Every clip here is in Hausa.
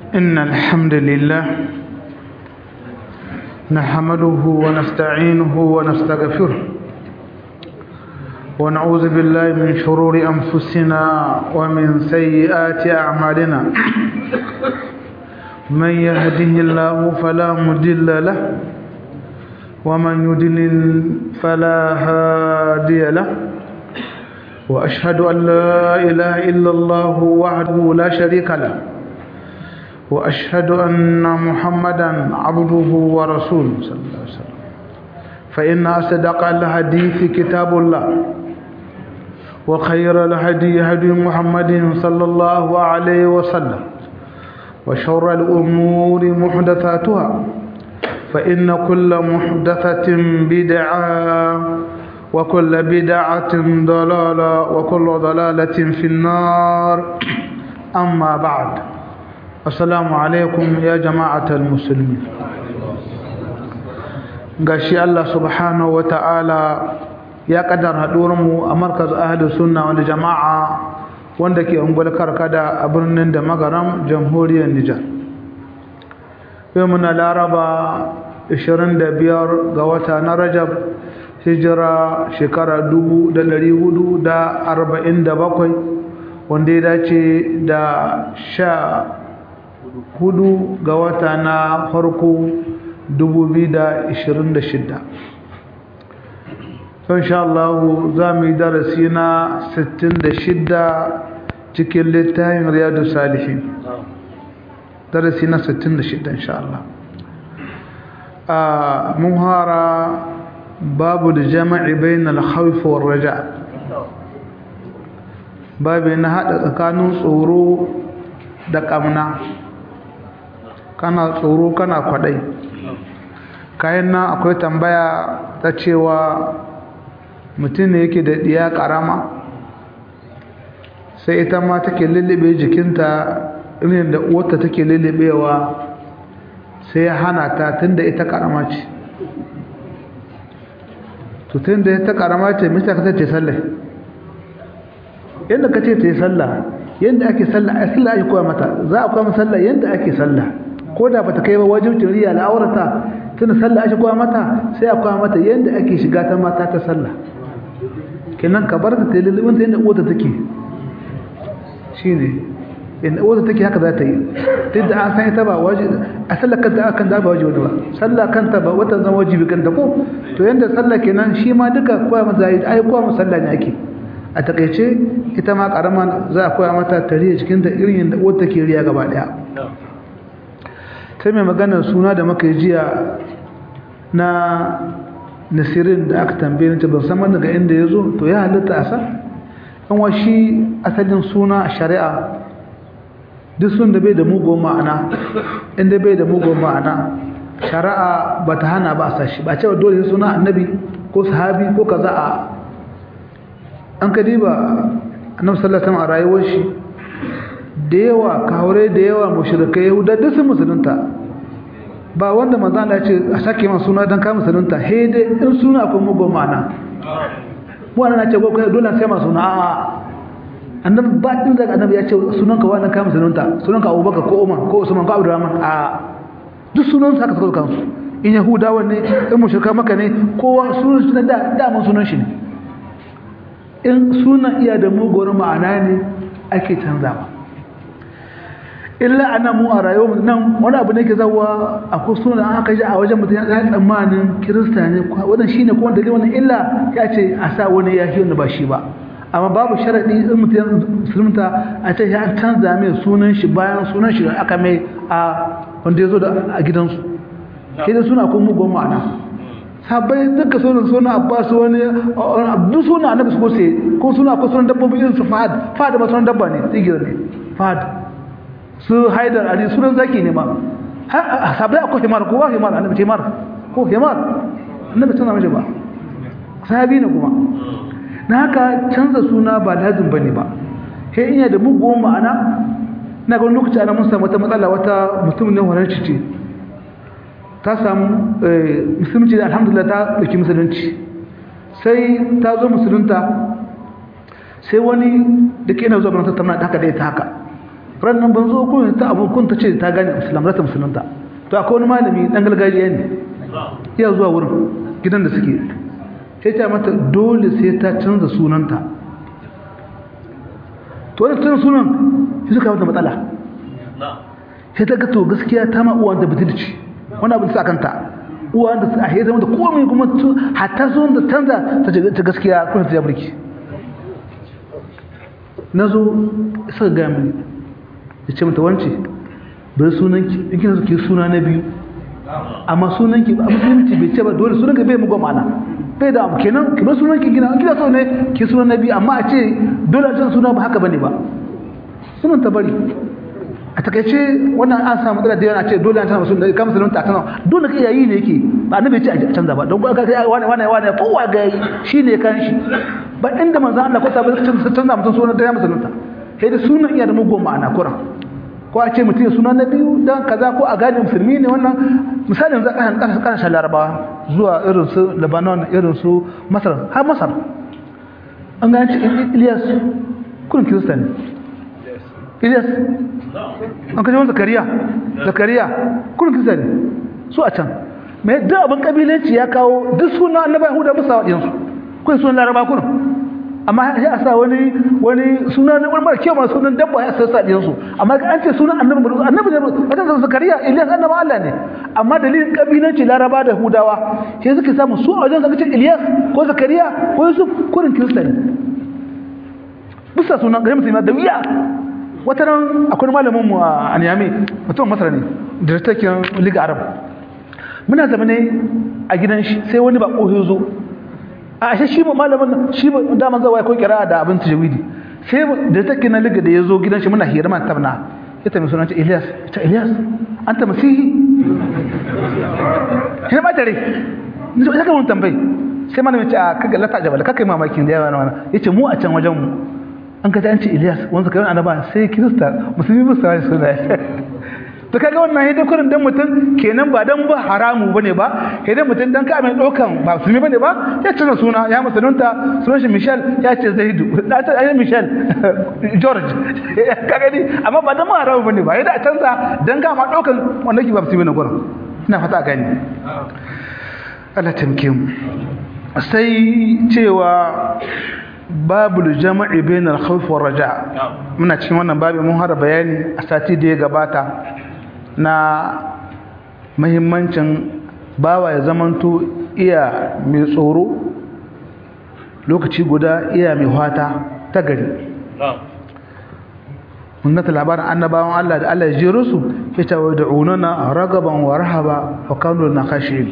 إن الحمد لله نحمده ونستعينه ونستغفره ونعوذ بالله من شرور أنفسنا ومن سيئات أعمالنا من يهده الله فلا مضل له ومن يضلل فلا هادي له وأشهد أن لا إله إلا الله وحده لا شريك له وأشهد أن محمدا عبده ورسوله صلى الله عليه وسلم فإن أصدق الحديث كتاب الله وخير الهدي هدي محمد صلى الله عليه وسلم وشر الأمور محدثاتها فإن كل محدثة بدعة وكل بدعة ضلالة وكل ضلالة في النار أما بعد السلام عليكم يا جماعة المسلمين gashi Allah subhanahu wa ta'ala ya kaddara mu a markaz ahli sunna wal jama'a wanda ke ungwal karkada a birnin da magaram jamhuriyar Nijar yau muna laraba 25 ga wata na Rajab hijira shekara 1447 wanda ya dace da sha hudu ga wata na farko 2026 son sha Allah za mu yi darasi na 66 cikin littafin riyadu salihin darasi na 66 insha Allah mun hara babu da jama'i bayan alhaifu wa raja babu na haɗa tsakanin tsoro da ƙamna kana tsoro kana kwaɗai kayan nan akwai tambaya ta cewa mutum ne yake da ɗiya ƙarama sai ita ma take lullube jikinta irin da uwarta take lullubewa sai ya hana ta tun da ita ƙarama ce to tun da ita ƙarama ce mista ka ce sallah yadda ka ce ta yi sallah yadda ake sallah a sallah ake koya mata za a koya mata sallah yadda ake sallah ko da bata kai ba wajibcin riya al'aurata tunda sallah ake koya mata sai a koya mata yadda ake shiga ta mata ta sallah kenan ka bar ta ta lulubin ta yadda uwata take shine yadda uwata take haka za ta yi duk da an san ita ba wajibi a sallah kanta akan da ba wajibi ba sallah kanta ba wata zan wajibi kanta ko to yadda sallah kenan shi ma duka koya mata zai ai koya mata sallah ne ake a takaice ita ma karama za a koya mata tarihi cikin ta irin yadda uwata ke riya gaba daya sai mai maganar suna da muka yi jiya na nasirin da aka tambaye ta ban san daga inda ya zo to ya halitta a san an washi asalin suna a shari'a duk sun da bai da mugun ma'ana inda bai da mugun ma'ana shari'a ba ta hana ba a sashi ba cewa dole suna annabi ko sahabi ko kaza a an ka diba annabi sallallahu alaihi a rayuwar shi da yawa kaure da yawa mushrikai yahuda duk sun musulunta ba wanda manzo Allah ya ce a sake man suna dan ka musulunta he dai in suna akwai mugun ma'ana mu ana ce ko kai dole sai ma suna a annabi ba din da annabi ya ce sunanka wannan ka musulunta sunanka Abubakar ko Umar ko Usman ko Abdurrahman a duk sunan sa ka saka kansu in yahudawa ne in mushrika maka ne kowa sunan shi da da mun sunan shi ne in sunan iya da mugun ma'ana ne ake canzawa illa ana mu a rayuwar nan wani abu ne ke zawa a kusurin an aka ji a wajen mutum ya tsammanin kirista ne wannan shi ne kuma dalilin wannan illa ya ce a sa wani ya shi wanda ba shi ba amma babu sharaɗi in mutum musulunta a ce ya canza mai sunan shi bayan sunan shi da aka mai a wanda ya zo a gidansu ke da suna kuma mugun ma'ana sabai duka sunan suna abbas wani duk suna annabi su kose ko suna ko sunan dabbobi irin su fahad fahad ba sunan dabba ne tsigira ne fahad su haidar ali sunan zaki ne ma sabai akwai himar kowa himar annabi himar ko himar annabi tana mace ba sahabi ne kuma na haka canza suna ba lazim bane ba sai ina da mugun ma'ana na ga lokaci ana mun samu wata matsala wata mutum ne wannan ce ta samu musulunci da alhamdulillah ta dauki musulunci sai ta zo musulunta sai wani da ke yana zuwa ganin tattauna da haka da ita haka rannan ban zo kun ta abu kun ta ce ta gane islam za ta musulunta to akwai wani malami dan gargajiya ne iya zuwa wurin gidan da suke sai ta mata dole sai ta canza sunanta to wani canza sunan sai suka mata matsala sai ta ga to gaskiya ta ma uwa da butulci wani abin sa kanta uwa da a hezar mata komai kuma hatta sunan da canza ta gaskiya kuma ta jaburki na zo suka gaya mini ya ce mata wance bari sunanki in kina ki suna na biyu amma sunanki a musulunci bai ce ba dole sunanki bai mugu mana bai da abu kenan ki bar sunanki gina kina so ne ki suna na biyu amma a ce dole a can suna ba haka bane ba sunan ta bari a takaice wannan an samu matsala da yawa a ce dole an tana musulunta ka musulunta a tana dole ka yayi ne yake ba annabi ce a canza ba don ka kai wani wani wani kowa ga yi shine kan shi ba inda manzo Allah ko sabai canza canza mutum sunan da ya musulunta sai da sunan iya da mugun ma'ana kuran ko a ce mutum ya suna na biyu dan kaza ko a gane musulmi ne wannan misali yanzu kan kan kan larabawa zuwa irin su Lebanon irin su Masar har Masar an gane Ilyas kun kirista ne Ilyas an kashe wani zakariya zakariya kun kirista ne su a can mai duk abin kabilanci ya kawo duk suna annabawa Yahuda musa wa ɗinsu kun sunan laraba kun amma sai a sa wani wani suna ne wani mara kyau ma sunan dabba ya sassa ɗin su amma an ce sunan annabi bari annabi ne wata da zakariya Ilyas annabi Allah ne amma dalilin kabilanci laraba da hudawa sai suke samu su a wajen zaka ce Ilyas ko zakariya ko Yusuf kurin kirista ne bisa sunan gari musulmi da wiya wata ran akwai malamin mu a Niamey mutum Masar ne director Liga Arab muna zama ne a gidan shi sai wani bako ya zo a ashe shi ba malamin shi ba daman zawa ko kira da abin tajwidi sai da take na liga da yazo gidan shi muna hira man tabna ya tambaye sunan Ilyas ta Ilyas anta masihi sai ba dare ni so saka mun tambaye sai malamin ce a kaga lata jabal kakai mamakin da yawa wannan yace mu a can wajen mu an ka an ce Ilyas wanda kai annaba sai Kirista musulmi ba sai suna to kaga wannan hidin kurin dan mutum kenan ba dan ba haramu bane ba hidin mutum dan ka mai dokan ba musulmi bane ba ya tuna suna ya musulunta sunan shi Michel ya ce Zaidu da ta ayi Michel George kaga ni amma ba dan ma haramu bane ba yadda a canza dan ga ma dokan wannan ki ba musulmi ne gurin ina fata gani Allah tamke mu sai cewa babul jama'i bainal khawf war raja muna cikin wannan babu mun har bayani a sati da ya gabata na mahimmancin bawa ya zamanto iya mai tsoro lokaci guda iya mai hwata ta gari mun ga labarin annabawan Allah da Allah ya jero su ya ce wa da'unana ragaban wa rahaba wa kanu na khashin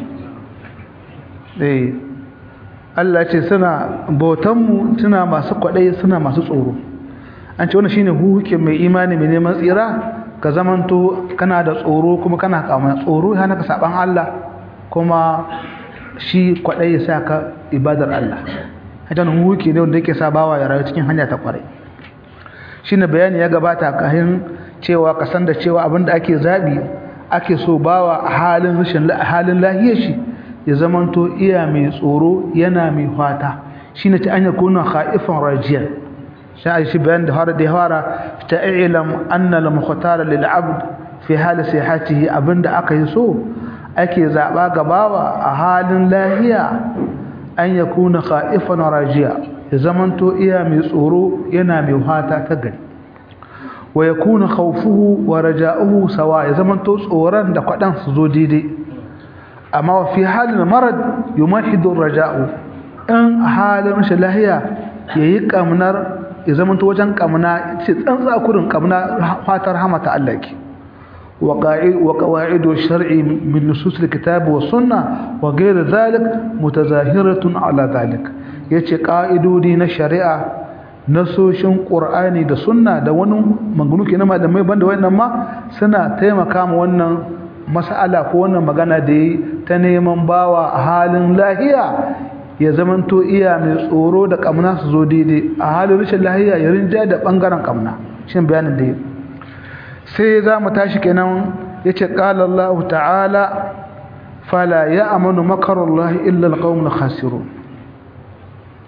eh Allah ce suna bautanmu suna masu kwaɗai suna masu tsoro an ce wani shine hukukin mai imani mai neman tsira ka zamanto kana da tsoro kuma kana kama tsoro hana ka saban Allah kuma shi kwaɗai ya sa ka ibadar Allah hajjan hukuki ne wanda yake sa bawa ya rayu cikin hanya ta kwarai shine bayani ya gabata kahin cewa ka san da cewa abinda ake zabi ake so bawa a halin rashin halin lahiyar shi ya zamanto iya mai tsoro yana mai fata shine ta anya kuna khaifan rajiyan sai shi bayan da har da hara ta ilam anna al mukhtar lil abd fi hal sihhatihi abinda aka yi so ake zaba gabawa a halin lahiya an yakuna khaifan rajiya ya zamanto iya mai tsoro yana mai fata ta gari wa yakuna khawfuhu wa raja'uhu sawa ya zamanto tsoron da kwadan su zo daidai amma fi halin marad yumahidu raja'u in halin rashin lahiya yayi kamnar ya zamanto wajen kamna ce tsantsa kurin kamna fatar hamata Allah ki wa qa'id wa qawaidu shar'i min nusus alkitab wa sunnah wa ghayr dhalik mutazahiratun ala dhalik yace qa'idodi na shari'a nasoshin qur'ani da sunna da wani maganu kenan malamai banda wannan ma suna taimaka ma wannan mas'ala ko wannan magana da yi ta neman bawa a halin lahiya ya zamanto iya mai tsoro da kamna su zo daidai a halin rashin lahiya ya rinja da bangaren kamna shin bayanin da yi sai za mu tashi kenan ya ce ƙala Allah ta'ala fala ya amanu makarallah illa alqawmul khasirun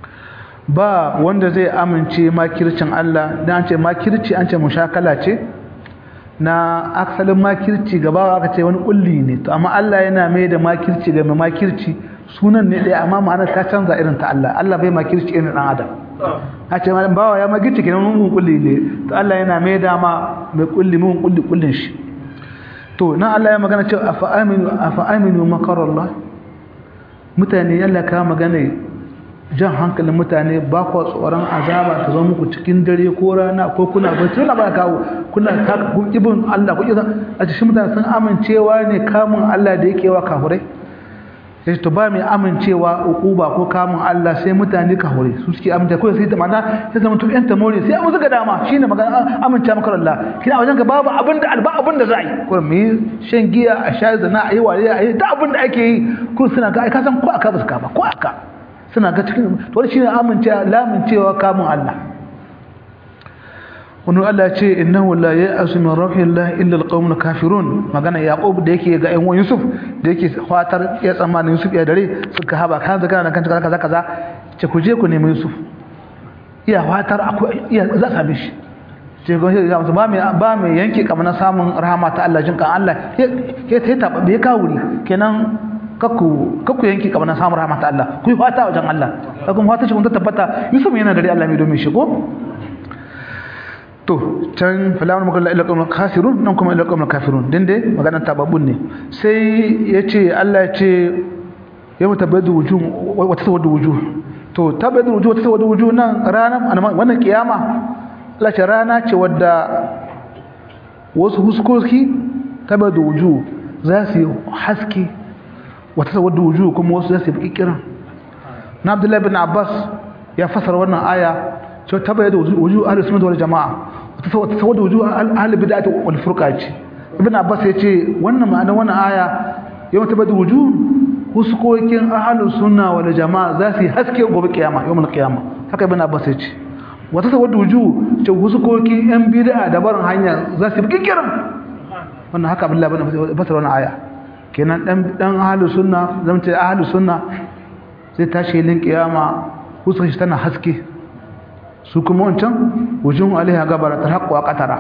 ba wanda zai amince makircin Allah dan an ce makirci an ce mushakala ce na aksalin makirci gaba aka ce wani kulli ne to amma Allah yana mai da makirci ga mai makirci sunan ne ɗaya amma ma'anar ta canza irin ta Allah Allah bai makirci irin ɗan adam a ce malam bawa ya makirci kenan mun kulli ne to Allah yana mai da ma mai kulli mun kulli kullin shi to nan Allah ya magana cewa afa aminu afa aminu makarallah mutane yalla ka magana jan hankalin mutane ba ku tsoron azaba ta zo muku cikin dare ko rana ko kuna bacci wala ba kawo kuna ka ku ibn Allah ku izan a cikin mutane sun amincewa ne kamun Allah da yake wa kafurai sai to ba mai amincewa ukuba ko kamun Allah sai mutane kafurai su suke amince ko sai ta mana sai zama to yan tamori sai mu zuga dama shine magana amince maka Allah kina wajen ka babu abin da alba abin da za yi ko mu shan giya a sha zina a yi wariya a yi da abin da ake yi ko suna ga ai ka san ko aka ba su ka ba ko aka suna ga cikin to shi ne amincewa lamincewa kamun Allah wani Allah ya ce innahu la ya'asu min rahillah illa alqawmul kafirun magana yaqub da yake ga ƴan yusuf da yake fatar ya tsammanin yusuf ya dare suka haba kan zaka na kan kaza kaza kaza ce ku je ku nemi yusuf iya fatar akwai iya za a same shi ce ga ya musu ba mai ba mai yanke kamar samun rahama ta Allah jinkan Allah ya ta ta bai kawuri kenan kakku kakku yanki kamar na samun rahmat Allah ku yi fata wajen Allah kakun fata shi kun ta tabbata Yusuf yana dare Allah mai domin shigo to can falawar makalla ila qawmul kafirun nan kuma ila qawmul kafirun din dai maganar tababbun ne sai yace Allah yace yawma tabaddu wujuh wa tasawwadu wujuh to tabaddu wujuh wa tasawwadu wujuh nan ranar wannan kiyama Allah ce rana ce wadda wasu huskoki tabaddu wujuh za su yi haske wata wadda wuju kuma wasu zasu yi kiran na abdullahi bin abbas ya fasara wannan aya cewa ta bayyana wuju ahli sunnah wal jamaa wata wadda wuju ahli bid'ah wal furqa ce ibn abbas ya ce wannan ma'anar wannan aya yau ta bayyana wuju huskokin ahli sunna wal jamaa za su yi haske gobe kiyama yawmul kiyama haka ibn abbas ya ce wata wadda wuju ce huskokin yan bid'a da barin hanya za su yi kiran wannan haka abdullahi bin abbas fasara wannan aya kenan dan dan ahlus sunna zamta ahlus sunna sai tashi lin kiyama husa shi tana haske su kuma wancan wujun alaiha gabara tarhaqqu qatara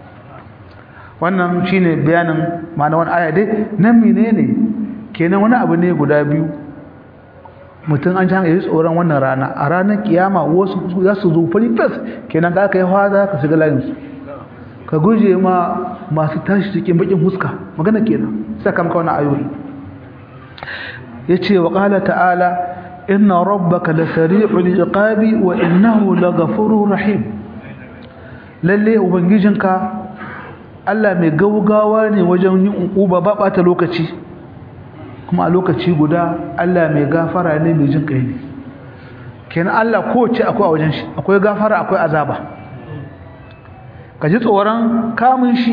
wannan shine bayanin ma'ana wannan aya dai nan menene kenan wani abu ne guda biyu mutum an janga yi tsoron wannan rana a ranar kiyama wasu za su zo fari fes kenan ka kai hawa ka shiga layinsu ka guje ma masu tashi cikin bakin huska magana kenan saka maka wani ayoyi yace wa qala ta'ala inna rabbaka lasari'ul iqabi wa innahu laghafurur rahim lalle ubangijinka Allah mai gaugawa ne wajen yin uba ba bata lokaci kuma a lokaci guda Allah mai gafara ne mai jin kai ne kenan Allah kowace akwai a wajen shi akwai gafara akwai azaba ka ji tsoron kamun shi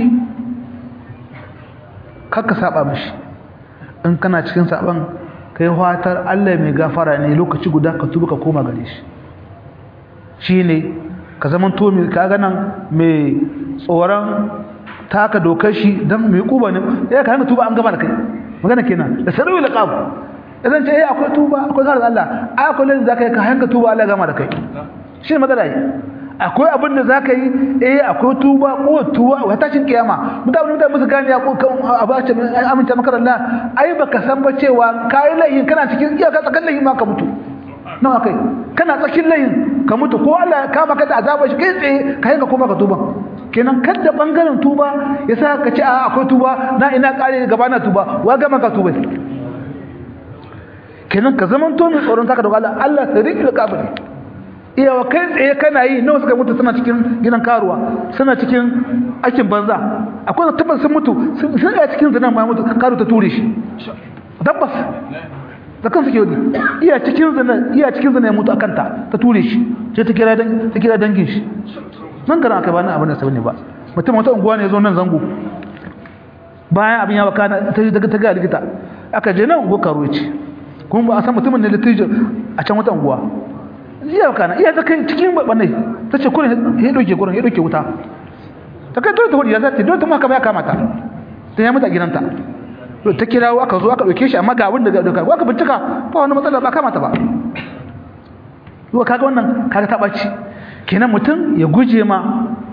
kakka saba mishi in kana cikin saban kai fatar Allah mai gafara ne lokaci guda ka tuba ka koma gare shi shine ka zaman to mai kaga nan mai tsoron taka dokar shi dan mai kuba ne ya ka hanga tuba an gama da kai magana kenan da sarwi laqab idan ce eh akwai tuba akwai zarar Allah akwai lalle zaka yi ka hanga tuba Allah ya gama da kai shine magana yi akwai abin da zaka yi eh akwai tuba ko tuba wa tashin kiyama mutane mutane musu gane ya ko abace aminta maka Allah ai baka san ba cewa kai laihin kana cikin iyaka tsakan laihin ma ka mutu nawa kai kana tsakin laihin ka mutu ko Allah ka maka da azaba shi kai tsaye ka yanka koma ka tuba kenan kada bangaren tuba yasa ka ce a akwai tuba na ina kare gaba na tuba wa ga maka tuba kenan ka zaman to mai tsoron taka da Allah Allah sariqul qabri iyawa kai tsaye kana yi nawa suka mutu suna cikin gidan karuwa suna cikin aikin banza akwai tabbas sun mutu sun ga cikin zinan ma mutu karu ta ture shi tabbas da kansu ke wadi iya cikin zina iya cikin zina ya mutu akan ta ta ture shi sai ta kira dan ta kira dangin shi nan garan aka bani abin da sai ne ba mutum wata unguwa ne zo nan zango bayan abin ya baka ta daga ta ga likita aka je nan unguwa karuwa ce kuma ba a san mutumin ne litijo a can wata unguwa iya kana iya ta kai cikin babbanai ta ce kurin ya doke kurin ya doke wuta ta kai dole ta hudu ya zata dole ta maka ya kamata ta ya mata gidanta ta kirawo aka zo aka doke shi amma ga abin da ga doka aka bincika ba wani matsala ba kamata ba yau kaga wannan kaga ta ɓaci kenan mutum ya guje ma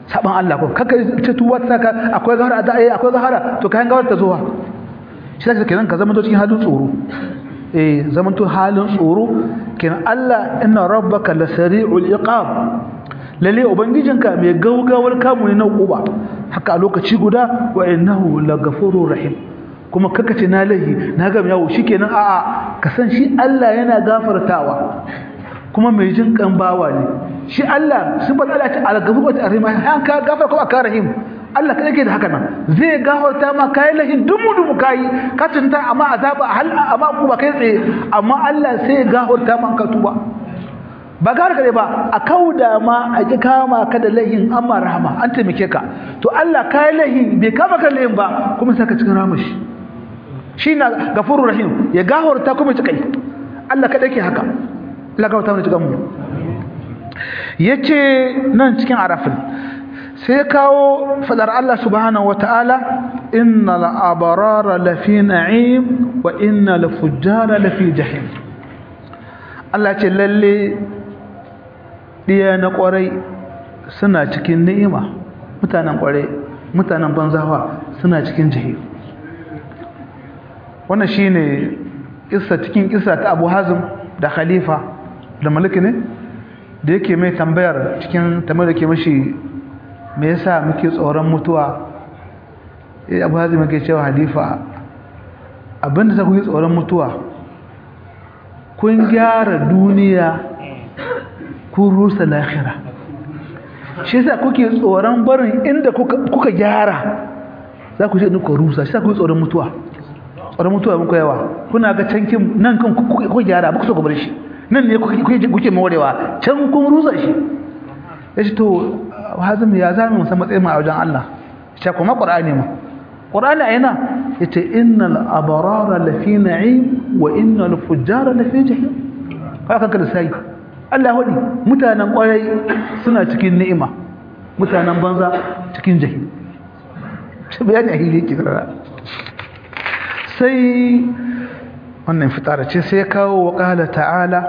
saban Allah ko kaka ce tuba ta ka akwai gahara da ai akwai gahara to kayan gawar ta zuwa shi zaka kenan ka zama to cikin halin tsoro eh zaman to halin tsoro kenan Allah inna rabbaka lasari'ul iqab lalle ubangijinka mai gaugawar kamu ne na uba haka a lokaci guda wa innahu lagafurur rahim kuma kaka ce na lahi na ga yawo shikenan a'a ka san shi Allah yana gafartawa kuma mai jin kan bawa ne shi Allah sun faɗa Allah ta al-ghafur wa ar-rahim han ka gafar ko aka rahim Allah kada yake da haka nan zai gafarta ma kai lahin dumu dumu kai ka tunta amma azaba hal amma ku ba kai tsaye amma Allah sai ya gafarta ma ka tuba ba gar kare ba a kauda ma a ji kama ka da lahin amma rahama an taimake ka to Allah kai lahin bai kama ka lahin ba kuma saka cikin ramashi shi na gafurur rahim ya gafarta kuma ci kai Allah kada yake haka Allah ka wata mu cikin mu yace nan cikin arafin sai kawo fadar Allah subhanahu wataala innal abrara lafi na'im wa innal fujjara lafi jahim Allah ce lalle diya na kwarai suna cikin ni'ima mutanen kwarai mutanen banzawa suna cikin jahim wannan shine kissa cikin kissa ta Abu Hazim da Khalifa da Malik ne da yake mai tambayar cikin tambayar da ke mashi me yasa muke tsoron mutuwa eh abu hazim yake cewa halifa abinda za ku yi tsoron mutuwa kun gyara duniya kun rusa lahira shi yasa kuke tsoron barin inda kuka gyara za ku je ku rusa shi yasa ku yi tsoron mutuwa tsoron mutuwa muku yawa kuna ga cankin nan kan ku gyara ba ku so ku bar shi nan ne kuke morewa can kun rusa shi ya ce to hazin ya zami musan matsayin a wajen Allah shi kuma ƙwar'ani ma ƙwar'ani a yana ya ce innal abarara lafi na'im wa innal fujjara lafi jahim haka kanka da sai Allah hudi mutanen ƙwarai suna cikin ni'ima mutanen banza cikin jahim shi bayani a hili yake karara sai wannan fitara ce sai kawo wa ƙala ta'ala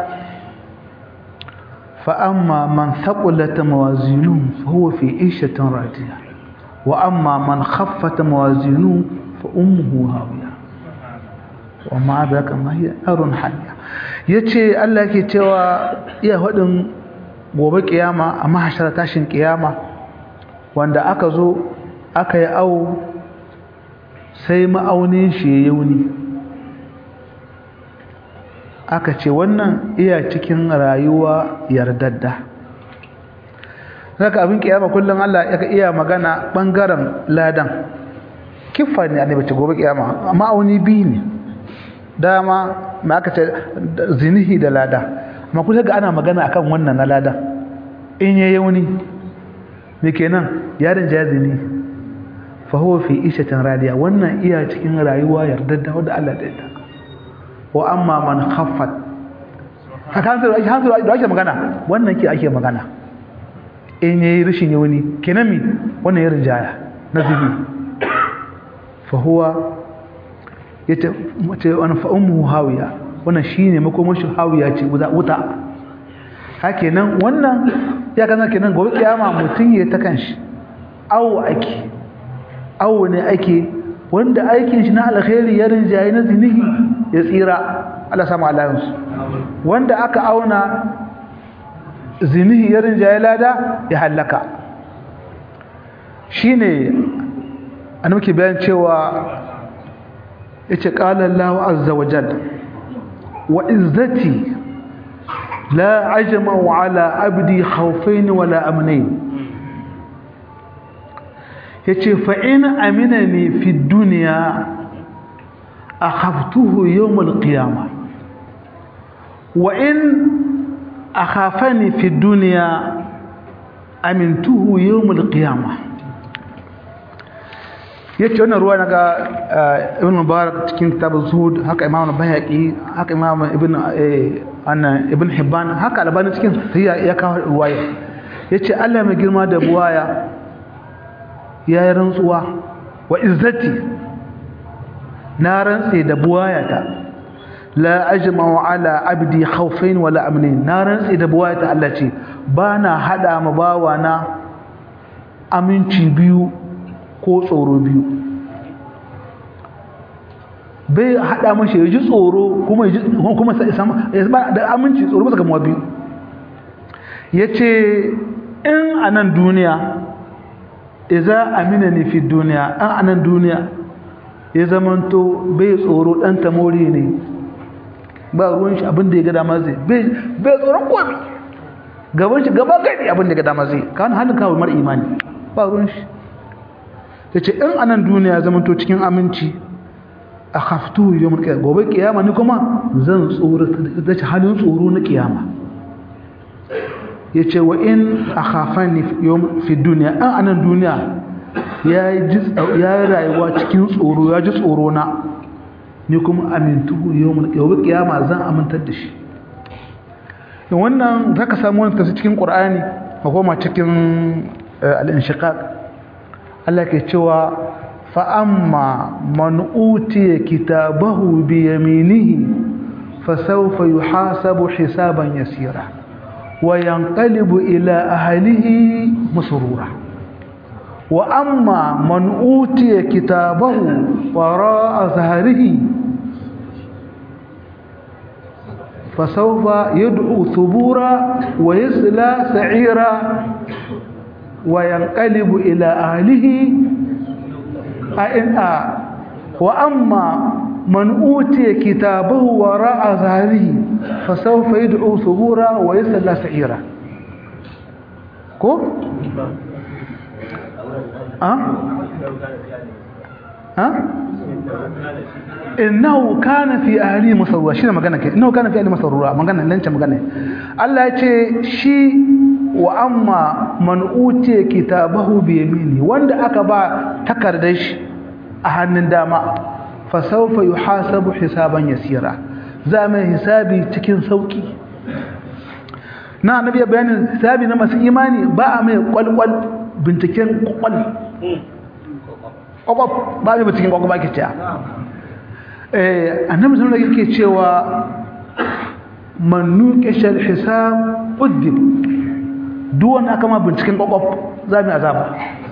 فأما من ثقلت موازينه فهو في عيشة راضية وأما من خفت موازينه فأمه هاوية وما أدراك ما هي نار حامية yace Allah yake cewa iya hudin gobe kiyama a mahashar tashin kiyama wanda aka zo aka yi awo sai ma'aunin shi ya yauni aka ce wannan iya cikin rayuwa yardadda zaka abin kiyama kullum Allah ya iya magana bangaren ladan kifa ne annabi ce gobe kiyama amma auni bi ne dama ma aka ce zinihi da lada amma kullum ga ana magana akan wannan na lada in yayi wani me kenan yaron jazini fa huwa fi ishatin radiya wannan iya cikin rayuwa yardadda wanda Allah ya yarda wa amma man khaffat haka hanzar hanzar da ake magana wannan ke ake magana in yayi rishin yawani kenan mi wannan ya rinjaya na zubi fa huwa yace mace wannan fa ummu hawiya wannan shine makomar shi hawiya ce wuta hakenan wannan ya kana kenan gobe kiyama mutun ya ta kanshi awo ake awo ne ake wanda aikin shi na alkhairi ya rinjaye na zinihi ya tsira Allah samu alayansu wanda aka auna zinihi ya rinjaye lada ya hallaka shine an muke bayan cewa yace qala Allahu azza wa jalla wa izzati la ajma ala abdi khawfain wala amnayn yace fa in aminani fi dunya akhaftuhu yawm alqiyamah wa in akhafani fi dunya amintuhu yawm alqiyamah yace wannan ruwa naga ibn mubarak cikin kitab zuhud haka imam bayhaqi haka imam ibn anna ibn hibban haka albani cikin ya kawo ruwaya yace Allah mai girma da buwaya ya yi rantsuwa wa izzati na rantse da buwayata la ajma'u ala abdi khawfain wala amnin na rantse da buwayata Allah ce ba na hada ma bawa na aminci biyu ko tsoro biyu bai hada mashi ya ji tsoro kuma ya kuma da aminci tsoro masa gamuwa biyu ya ce in a nan duniya iza amina ne fi duniya an a nan duniya ya zamanto bai tsoro ɗan tamori ne ba ruwan shi abin da ya gada zai bai tsoron komi gaban shi gaba gadi abin da ya gada zai kawai hannun kawo mara imani ba ruwan shi ya ce in a nan duniya ya zamanto cikin aminci a haftu yau mulki gobe kiyama ni kuma zan tsoro da ci halin tsoro na kiyama ya ce wa in a hafani fi duniya an anan duniya ya yi rayuwa cikin tsoro ya ji tsoro na ni kuma amintu yau mulki gobe kiyama zan amintar da shi wannan za ka samu wani tafsir cikin ƙur'ani a koma cikin al'inshiƙaƙ Allah ke cewa فأما من أوتي كتابه بيمينه فسوف يحاسب حسابا يسيرا وينقلب إلى أهله مسرورا وأما من أوتي كتابه وراء ظهره فسوف يدعو ثبورا ويصلى سعيرا وينقلب إلى أهله أئن وأما من أوتي كتابه وراء ظهره فسوف يدعو ثبورا ويصلى سعيرا كو ها ها innahu kana fi ahli masarura shi ne magana ke innahu kana fi ahli masarura magana nan ce magana Allah ya ce shi wa amma man utiya kitabahu bi yamini wanda aka ba takardar shi a hannun dama fa sawfa yuhasabu hisaban yasira za mai hisabi cikin sauki na annabi ya bayanin hisabi na masu imani ba a mai kwalkwal binciken kwakwal kwakwal ba mai binciken kwakwal ba ke cewa annabi sun yake cewa man nuqishal hisab uddib duk wanda aka ma binciken kwakwaf za mu azaba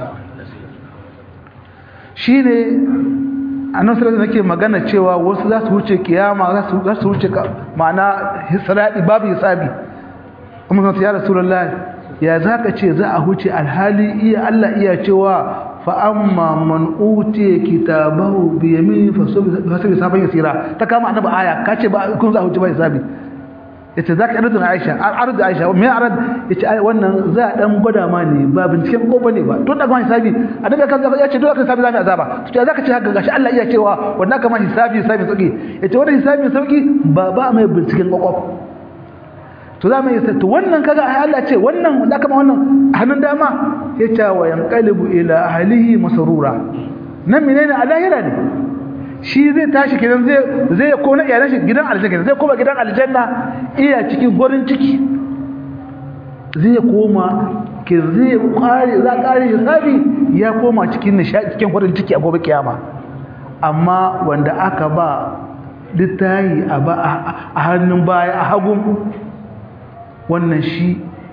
shine annabi sallallahu alaihi magana cewa wasu za su wuce kiyama za su wuce ma'ana hisradi babu hisabi kuma sai ya rasulullahi ya zaka ce za a huce alhali iya Allah iya cewa fa'amma man uti kitabahu bi yamini fasabi saban yasira ta kama annabi aya kace ba kun za huce ba hisabi yace zaka arzu Aisha arzu Aisha me arad yace ai wannan za a dan gwada ma ne ba binciken ko bane ba to daga hisabi annabi kan yace dole kan hisabi zamu azaba to zaka ce haka gashi Allah iya cewa wannan kama hisabi hisabi sauki yace wannan hisabi sauki ba ba mai binciken kokof to za mu yi to wannan kaga ai Allah ce wannan da kama wannan hannun dama ya ce wa yanqalibu ila ahlihi masrura nan menene alahira ne shi zai tashi kidan zai zai kona iyalan shi gidan aljanna zai koma gidan aljanna iya cikin gurin ciki zai koma ke zai kare za kare hisabi ya koma cikin nishadi cikin gurin ciki a gobe kiyama amma wanda aka ba littayi a hannun baya a hagun wannan shi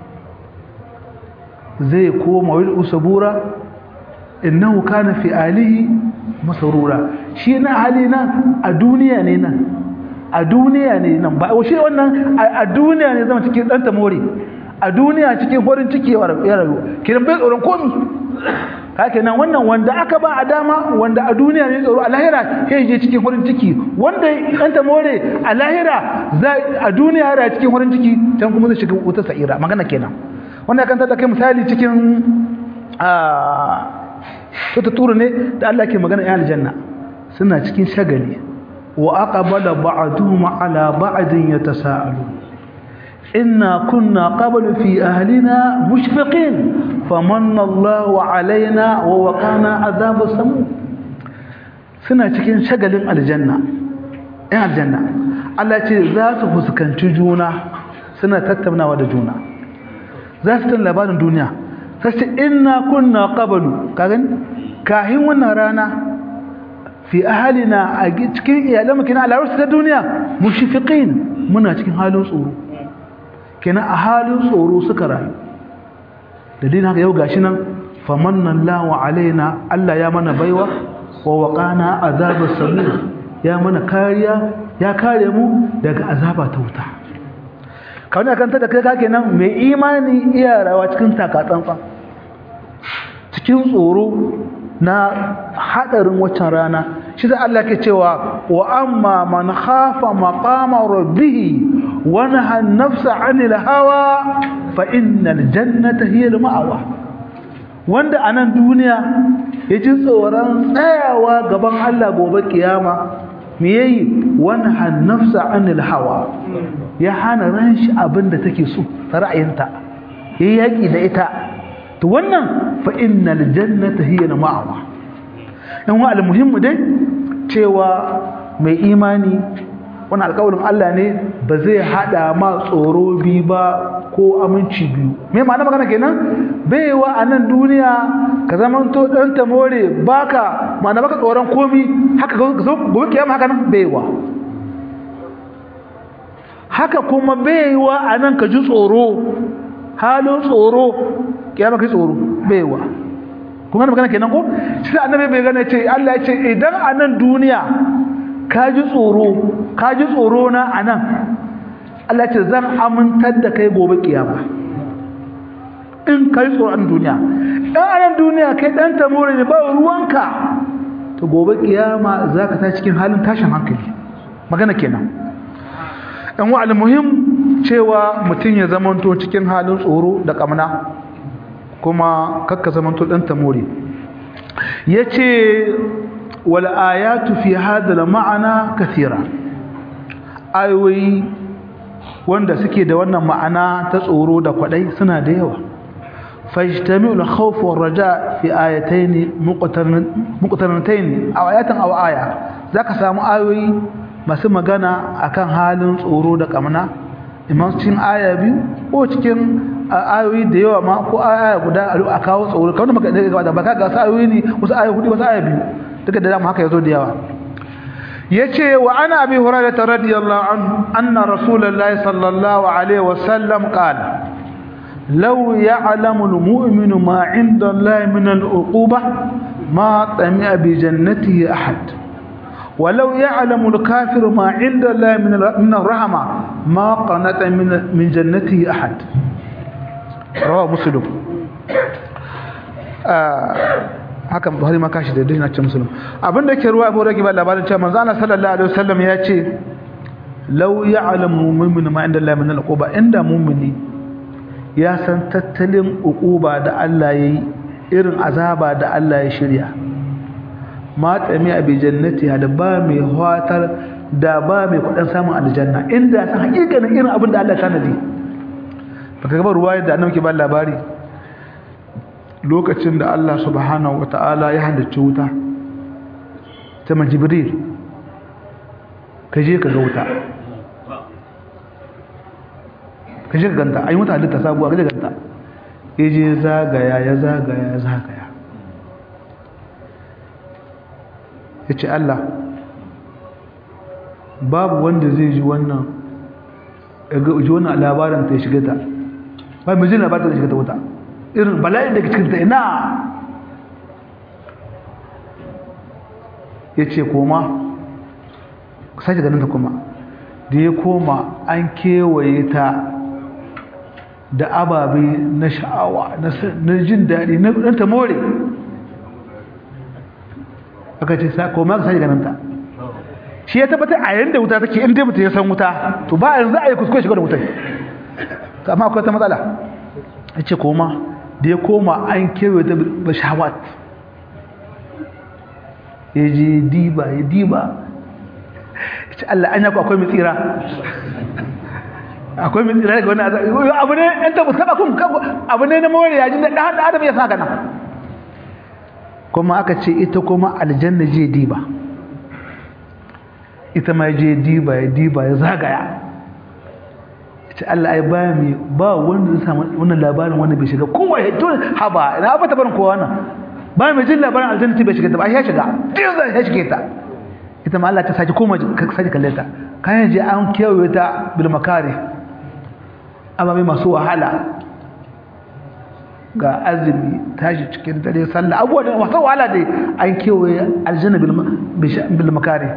zai koma wil usabura innahu kana fi alihi masarura shi na hali nan a duniya ne nan a duniya ne nan ba shi wannan a duniya ne zama cikin dan tamori a duniya cikin horin ciki ya rayu kiran bai tsoron komi haka nan wannan wanda aka ba a dama wanda a duniya ne tsoro a lahira sai je cikin horin ciki wanda dan tamore a lahira a duniya ya cikin horin ciki can kuma zai shiga wuta sa'ira magana kenan wannan kan tada kai misali cikin a ta turu ne da Allah ke magana ya aljanna suna cikin shagali wa aqbala ba'duhum ala ba'din yatasaalu inna kunna qablu fi ahlina mushfiqin famanna Allahu alaina wa waqana adhab samu suna cikin shagalin aljanna ɗan aljanna Allah ce za su fuskanci juna suna tattaunawa da juna za su tun labarin duniya sai ce inna kunna qablu kagan kahin wannan rana fi ahalina a cikin iyalanmu kina alarsu ta duniya mushfiqin muna cikin halin tsoro kina a halin tsoro suka rayu da dina haka yau gashi nan famanna Allahu alaina Allah ya mana baiwa wa waqana azabas samir ya mana kariya ya kare mu daga azaba ta wuta kawai kan ta da kai kake nan mai imani iya rawa cikin takatsantsan cikin tsoro na hadarin waccan rana shi da Allah ke cewa wa amma man khafa maqama rabbih wa naha an-nafsa 'anil hawa fa innal jannata hiya al-ma'wa wanda anan duniya yaji tsoron tsayawa gaban Allah gobe kiyama me yayi wa naha an-nafsa 'anil hawa ya hana ran shi abinda take so ra'ayinta yayi yaki da ita to wannan fa innal jannata hiya al-ma'wa in wa al-muhimmu dai cewa mai imani wani alƙawarin Allah ne ba zai hada ma tsoro bi ba ko aminci biyu me ma'ana magana kenan baiwa a nan duniya ka zaman to dan ta more baka ma'ana baka tsoron komi haka gobe kiyama haka nan baiwa haka kuma baiwa a nan ka ji tsoro halin tsoro kiyama kai tsoro baiwa kuma magana kenan ko shi annabi bai gane ce Allah ya ce idan a nan duniya ka ji tsoro ka ji tsoro na a nan Allah ce zan amintar da kai gobe kiyama in ka yi tsoro a duniya ɗan a nan duniya kai ɗan tamori ne ba ruwanka to gobe kiyama za ka ta cikin halin tashin hankali magana kenan ɗan wa muhim cewa mutum ya zamanto cikin halin tsoro da ƙamna kuma kakka zamanto ɗan tamori ya ce wal'ayatu fi hadal ma'ana kathira ayoyi wanda suke da wannan ma'ana ta tsoro da kwadai suna da yawa fajtami'u al-khawf war-raja fi ayatayn muqtaranatayn aw ayatan aw aya zaka samu ayoyi masu magana akan halin tsoro da kamna imam cikin aya biyu ko cikin ayoyi da yawa ma ko aya guda a kawo tsoro kawai maka da baka ga ayoyi ne wasu ayoyi hudu wasu aya biyu duka da dama haka yazo da yawa yace wa ana abi hurairah radiyallahu anhu anna rasulullahi sallallahu alaihi wasallam qala law ya'lamu almu'minu ma 'inda allahi min al'uquba ma tami'a bi jannatihi ahad ولو يعلم الكافر ما عند الله من من الرحمه ما قنط من من جنته احد رواه مسلم haka Buhari ma kashi da dai na ce musulun abinda ke ruwa Abu Raki ba labarin cewa manzo Allah sallallahu alaihi wasallam ya ce law ya'lamu mu'minu ma inda Allah min al-uquba inda mu'mini ya san tattalin uquba da Allah yayi irin azaba da Allah ya shirya ma tsami a bi jannati da ba mai hatar da ba mai kudin samun aljanna inda san hakikanin irin abin da Allah ya tanadi baka ga ruwayar da annabi ke ba labari lokacin da Allah subhanahu wata'ala ya halicci wuta ta majibril ka je ka ga wuta ka je ka ganta ayi wuta halitta sabuwa ka je ganta ya je zagaya ya zagaya ya zagaya ya ce Allah babu wanda zai ji wannan ji wannan labarin ta shiga ta ba mai jin labarin ta shiga ta wuta irin bala'in da ke cikin ta ina ya ce koma sake ganin ta kuma da ya koma an kewaye ta da ababe na sha'awa na jin daɗi na ta more aka ce koma ka sake ganin ta shi ya tabbatar a yayin da wuta take inda mutum ya san wuta to ba yanzu a yi kuskure shiga da wutai amma akwai ta matsala ya ce koma da ya koma an kewaye ta bashawat ya je diba ya diba ya ce Allah an yaku akwai mitsira akwai mitsira daga wani abu ne yan tabu saba kun abu ne na more ya ji da ɗan adam ya sa gana kuma aka ce ita kuma aljanna je diba ita ma je diba ya diba ya zagaya ita Allah ai ba mi ba wanda zai samu wannan labarin wanda bai shiga kowa ya to haba ina ba ta barin kowa nan ba mai jin labarin aljanna bai shiga ta ba ya shiga din zai ya shige ta ita ma Allah ta saki koma ka saki kalle ta kayan je an kewaye ta bil makari amma mai masu wahala ga azumi tashi cikin dare sallah abubuwa da wasu wahala dai an kewaye aljanna bil makari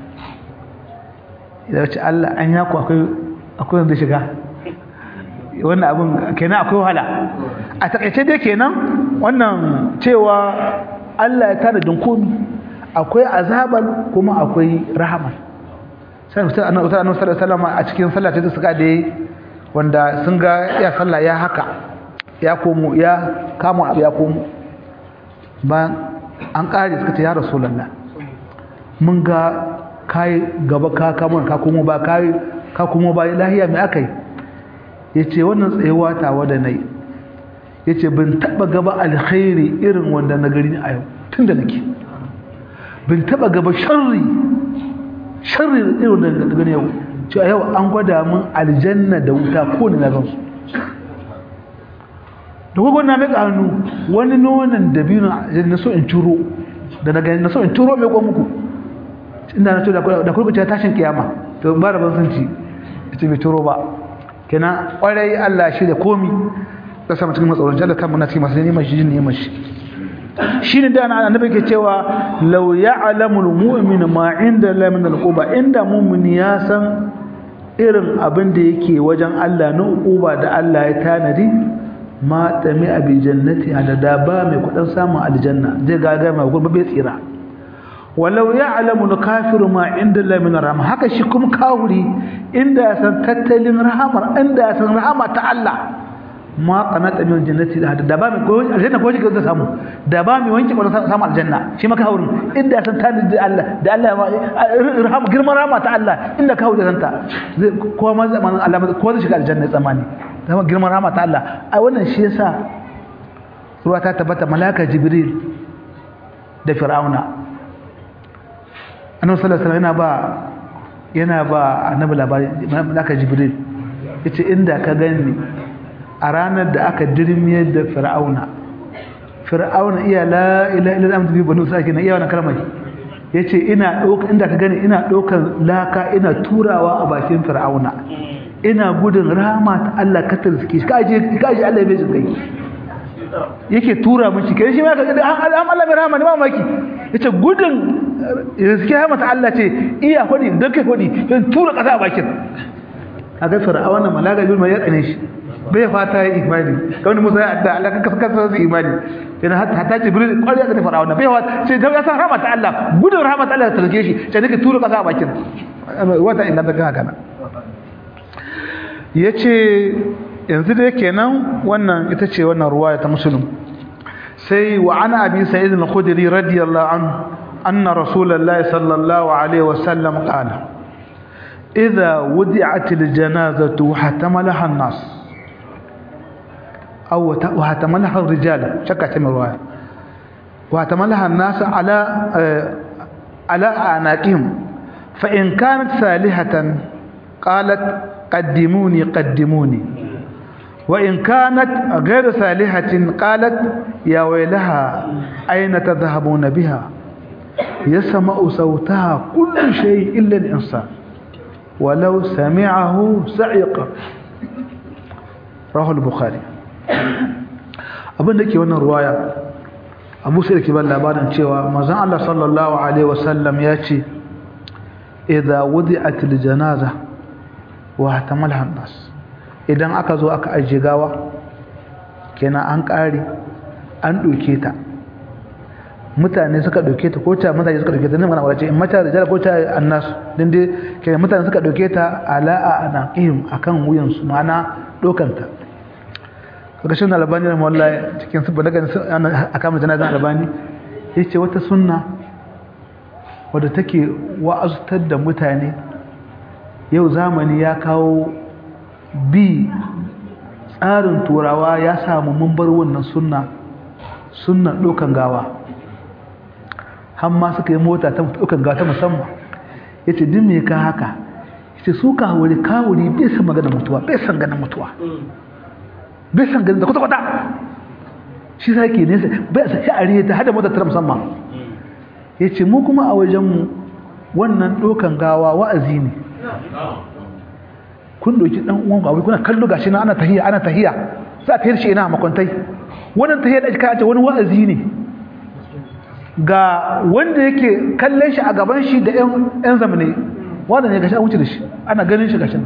idan ce Allah an yaku akwai akwai wanda shiga wannan abin kenan akwai wahala a takaice dai kenan wannan cewa Allah ya tada komi akwai azaban kuma akwai rahama sai mutum annabi sallallahu alaihi wasallam a cikin sallah ta suka da wanda sun ga ya sallah ya haka ya komo ya kama abu ya komo ba an kare suka ce ya rasulullah mun ga kai gaba ka kama ka komo ba kai ka komo ba lahiya mai akai yace wannan tsayewa tawa da nayi yace ban taba gaba alkhairi irin wanda na gari a yau tunda nake ban taba gaba sharri sharri irin wanda na gari yau ce a yau an gwada min aljanna da wuta ko ne na gan su da gwagwan na meka hannu wani nonon dabino na so in curo da na gani na so in curo mai kwan muku inda na so da kurkuce tashin kiyama to ba da ban sun ci ita bai curo ba kenan kwarai Allah shi da komi da sama cikin matsalolin jalla kan muna cikin masu neman shi neman shi shi ne da annabi ke cewa law ya'lamu al-mu'minu ma 'inda la min al-quba inda mu'mini ya san irin abin da yake wajen Allah na uquba da Allah ya tanadi ma tami abi jannati da da ba mai kudin samun aljanna zai gaga mai gurbe bai tsira walau ya'lamu al-kafiru ma 'inda la min rahma haka shi kuma kafiri inda san tattalin rahamar inda san rahama ta Allah ma qanata min jannati da da ba mai ko aljanna ko shi zai samu da ba mai wanke ko samu aljanna shi maka haurin inda san ta da Allah da Allah rahama girman rahama ta Allah inda ka haure santa zai ko ma zamanin Allah ko zai shiga aljanna tsamani da girman rahama ta Allah ai wannan shi yasa ruwa ta tabbata malaka jibril da fir'auna annabi sallallahu alaihi wasallam yana ba yana ba annabi labari malaka jibril yace inda ka gani a ranar da aka dirmiyar da fir'auna fir'auna iya la ilaha illa anta bi banu sakin iya wannan kalmar yace ina doka inda ka gani ina dokan laka ina turawa a bakin fir'auna ina gudun rahama ta Allah ka tarske shi kaje kaje Allah ya bai kai yake tura miki kai shi ma ka an Allah mai rahama ne mamaki yace gudun riske rahama ta Allah ce iya hodi dan kai hodi dan tura kasa a bakin kaga fir'auna malaga bil mai ya tsane shi bai fata ya imani kawai musa ya adda Allah kanka kanka su imani yana hatta jibril kwariya ga fir'auna bai fata sai da ya san rahmat Allah gudun rahmat Allah ta rage shi sai nake tura kasa a bakin wata inda daga haka nan yace yanzu dai kenan wannan ita ce wannan ruwaya ta muslim sai wa ana abi sa'id al-khudri radiyallahu anhu anna rasulullahi sallallahu alaihi wasallam qala idha wudi'at al-janazatu hatamalaha an-nas أو وهتملها الرجال شكت من الرواية وهتملها الناس على على أعناقهم فإن كانت صالحة قالت قدموني قدموني وإن كانت غير صالحة قالت يا ويلها أين تذهبون بها يسمع صوتها كل شيء إلا الإنسان ولو سمعه سعيق رواه البخاري abin da ke wannan ruwaya abu sai da ke ban labarin cewa mazan Allah sallallahu Alaihi wasallam ya ce idha wudi'atil janaza wa hatamal hannas idan aka zo aka ajiye gawa kenan an kare an ɗauke ta mutane suka ɗauke ta ko ta mutane suka ɗauke ta nan mana wace in mata da jala ko ta annas din dai kenan mutane suka ɗauke ta ala a anaqihim akan wuyansu ma'ana ɗaukanta ƙarshen albani na mawalla cikin su daga a kama janazan albani ya ce wata sunna wadda take wa'azutar da mutane yau zamani ya kawo bi tsarin turawa ya samu mambar wannan sunna sunna ɗaukan gawa hamma suka yi mota ta ɗaukan gawa ta musamman ya ce din me ka haka ya ce su kawuri kawuri bai san magana mutuwa bai san ganin mutuwa bai san ganin da kwata-kwata shi sa ke nesa bai sa sha'ari ta hada mota ta musamman ya ce mu kuma a wajenmu wannan ɗaukan gawa wa'azi ne kun doki ɗan uwan abu kuna kallo gashi na ana tahiya ana tahiya za a tayar shi ina makwantai wannan tahiyya da aka ce wani wa'azi ne ga wanda yake kallon shi a gaban shi da ƴan zamane wanda ne gashi an wuce da shi ana ganin shi gashi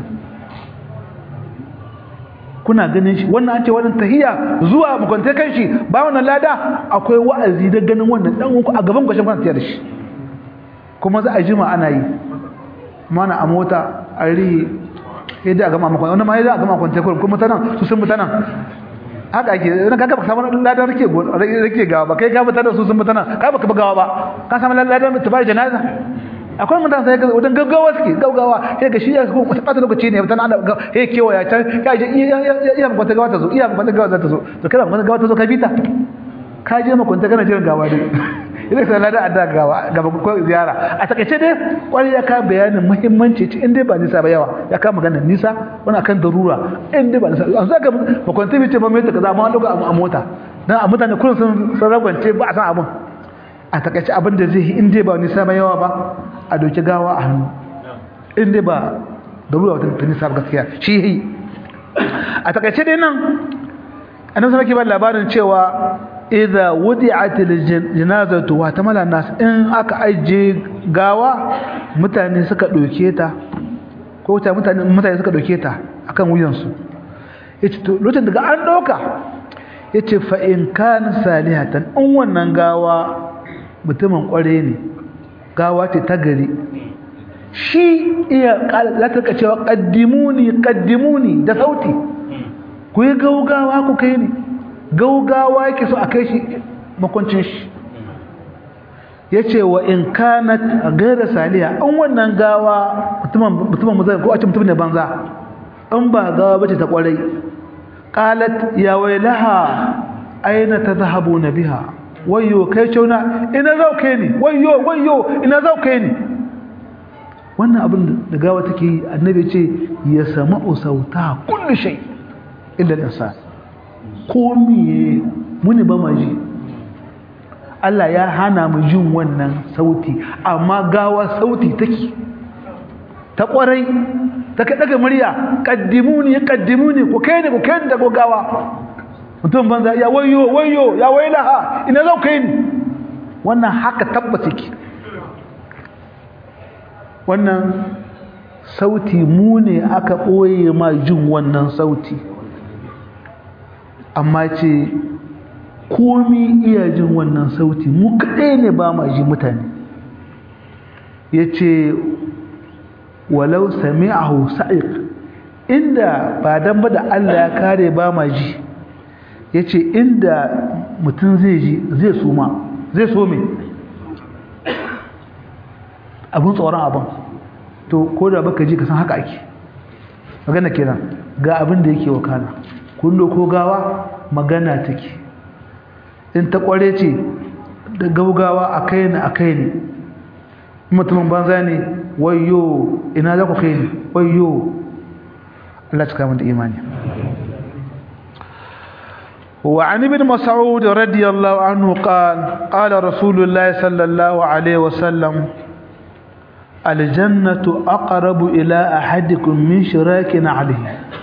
kuna ganin shi wannan an ce wannan tahiyya zuwa mukunta kan shi ba wannan lada akwai wa'azi da ganin wannan dan uku a gaban gashin kuna tafiya da shi kuma za a jima ana yi mana a mota a rihi yadda a gama makon wani ma yadda a gama makon tekun kuma mutanen su sun mutanen haka ake na kaka baka samu ladan rike rike gawa ba kai ka mutanen su sun mutanen ka baka gawa ba ka samu ladan tabar janaza akwai mutane sai ga wajen gaggawa suke gaggawa sai ga shi ya ko wata bata lokaci ne mutane ana he kewaya can ka je iya iya wata gawa ta zo iya wata gawa za ta zo to kada wata gawa ta zo ka bita ka je makwanta kana jiran gawa ne idan ka lada adda gawa gaba ko ziyara a takaice dai kwari ya ka bayanin muhimmanci ci in dai ba nisa ba yawa ya ka magana nisa wani akan darura in dai ba nisa an zaka makwanta bi ce ba mai ta kaza amma lokacin a mota dan a mutane kullun sun sun ragwance ba a san abin a takaice abin da zai yi in dai ba nisa ba yawa ba a doki gawa a hannu in dai ba darura wata nisa ba gaskiya shi yi a takaice dai nan annabi sallallahu alaihi wasallam labarin cewa idza wudi'at aljanazatu wa tamala nas in aka aje gawa mutane suka doke ta ko ta mutane mutane suka doke ta akan wuyan su yace to lokacin daga an doka yace fa in kana salihatan in wannan gawa mutumin kware ne gawa ce ta gari shi iya latarka cewa qaddimuni qaddimuni da sauti ku yi gaugawa ku kai ni gaugawa yake so a kai shi makwancin shi ya ce wa in kanat gaira saliya an wannan gawa mutumin mazai ko a ce mutum ne banza an ba gawa bace ta kwarai qalat ya wailaha aina tadhhabu na biha wayyo kai ceuna ina zauke ni wayyo wayyo ina zauke ni wannan abin da gawa take yi annabi ce ya sama'u sauta kullu shay illa al-insan komi muni ba ma ji Allah ya hana mu jin wannan sauti amma gawa sauti take ta kwarai ta ka daga murya qaddimuni qaddimuni ku kai ni ku kai ni da gawa mutum banza ya wayo wayo ya wailaha ina zau kai ni wannan haka tabbata ki wannan sauti mu ne aka ɓoye ma jin wannan sauti amma ce komi iya jin wannan sauti mu kaɗai ne ba ma ji mutane ya ce walau sami'ahu sa'iq inda ba dan ba da Allah ya kare ba ma ji ya ce inda mutum zai ji zai suma zai so me abin tsoron abin to ko da baka ji ka san haka ake magana kenan ga abin da yake wakana kullo ko gawa magana take in ta kware ce da gaugawa a kai ni a kai ni mutumin banza ne wayo ina za ku kai ni wayo Allah cika mun da imani وعن ابن مسعود رضي الله عنه قال قال رسول الله صلى الله عليه وسلم الجنة أقرب إلى أحدكم من شراك عليه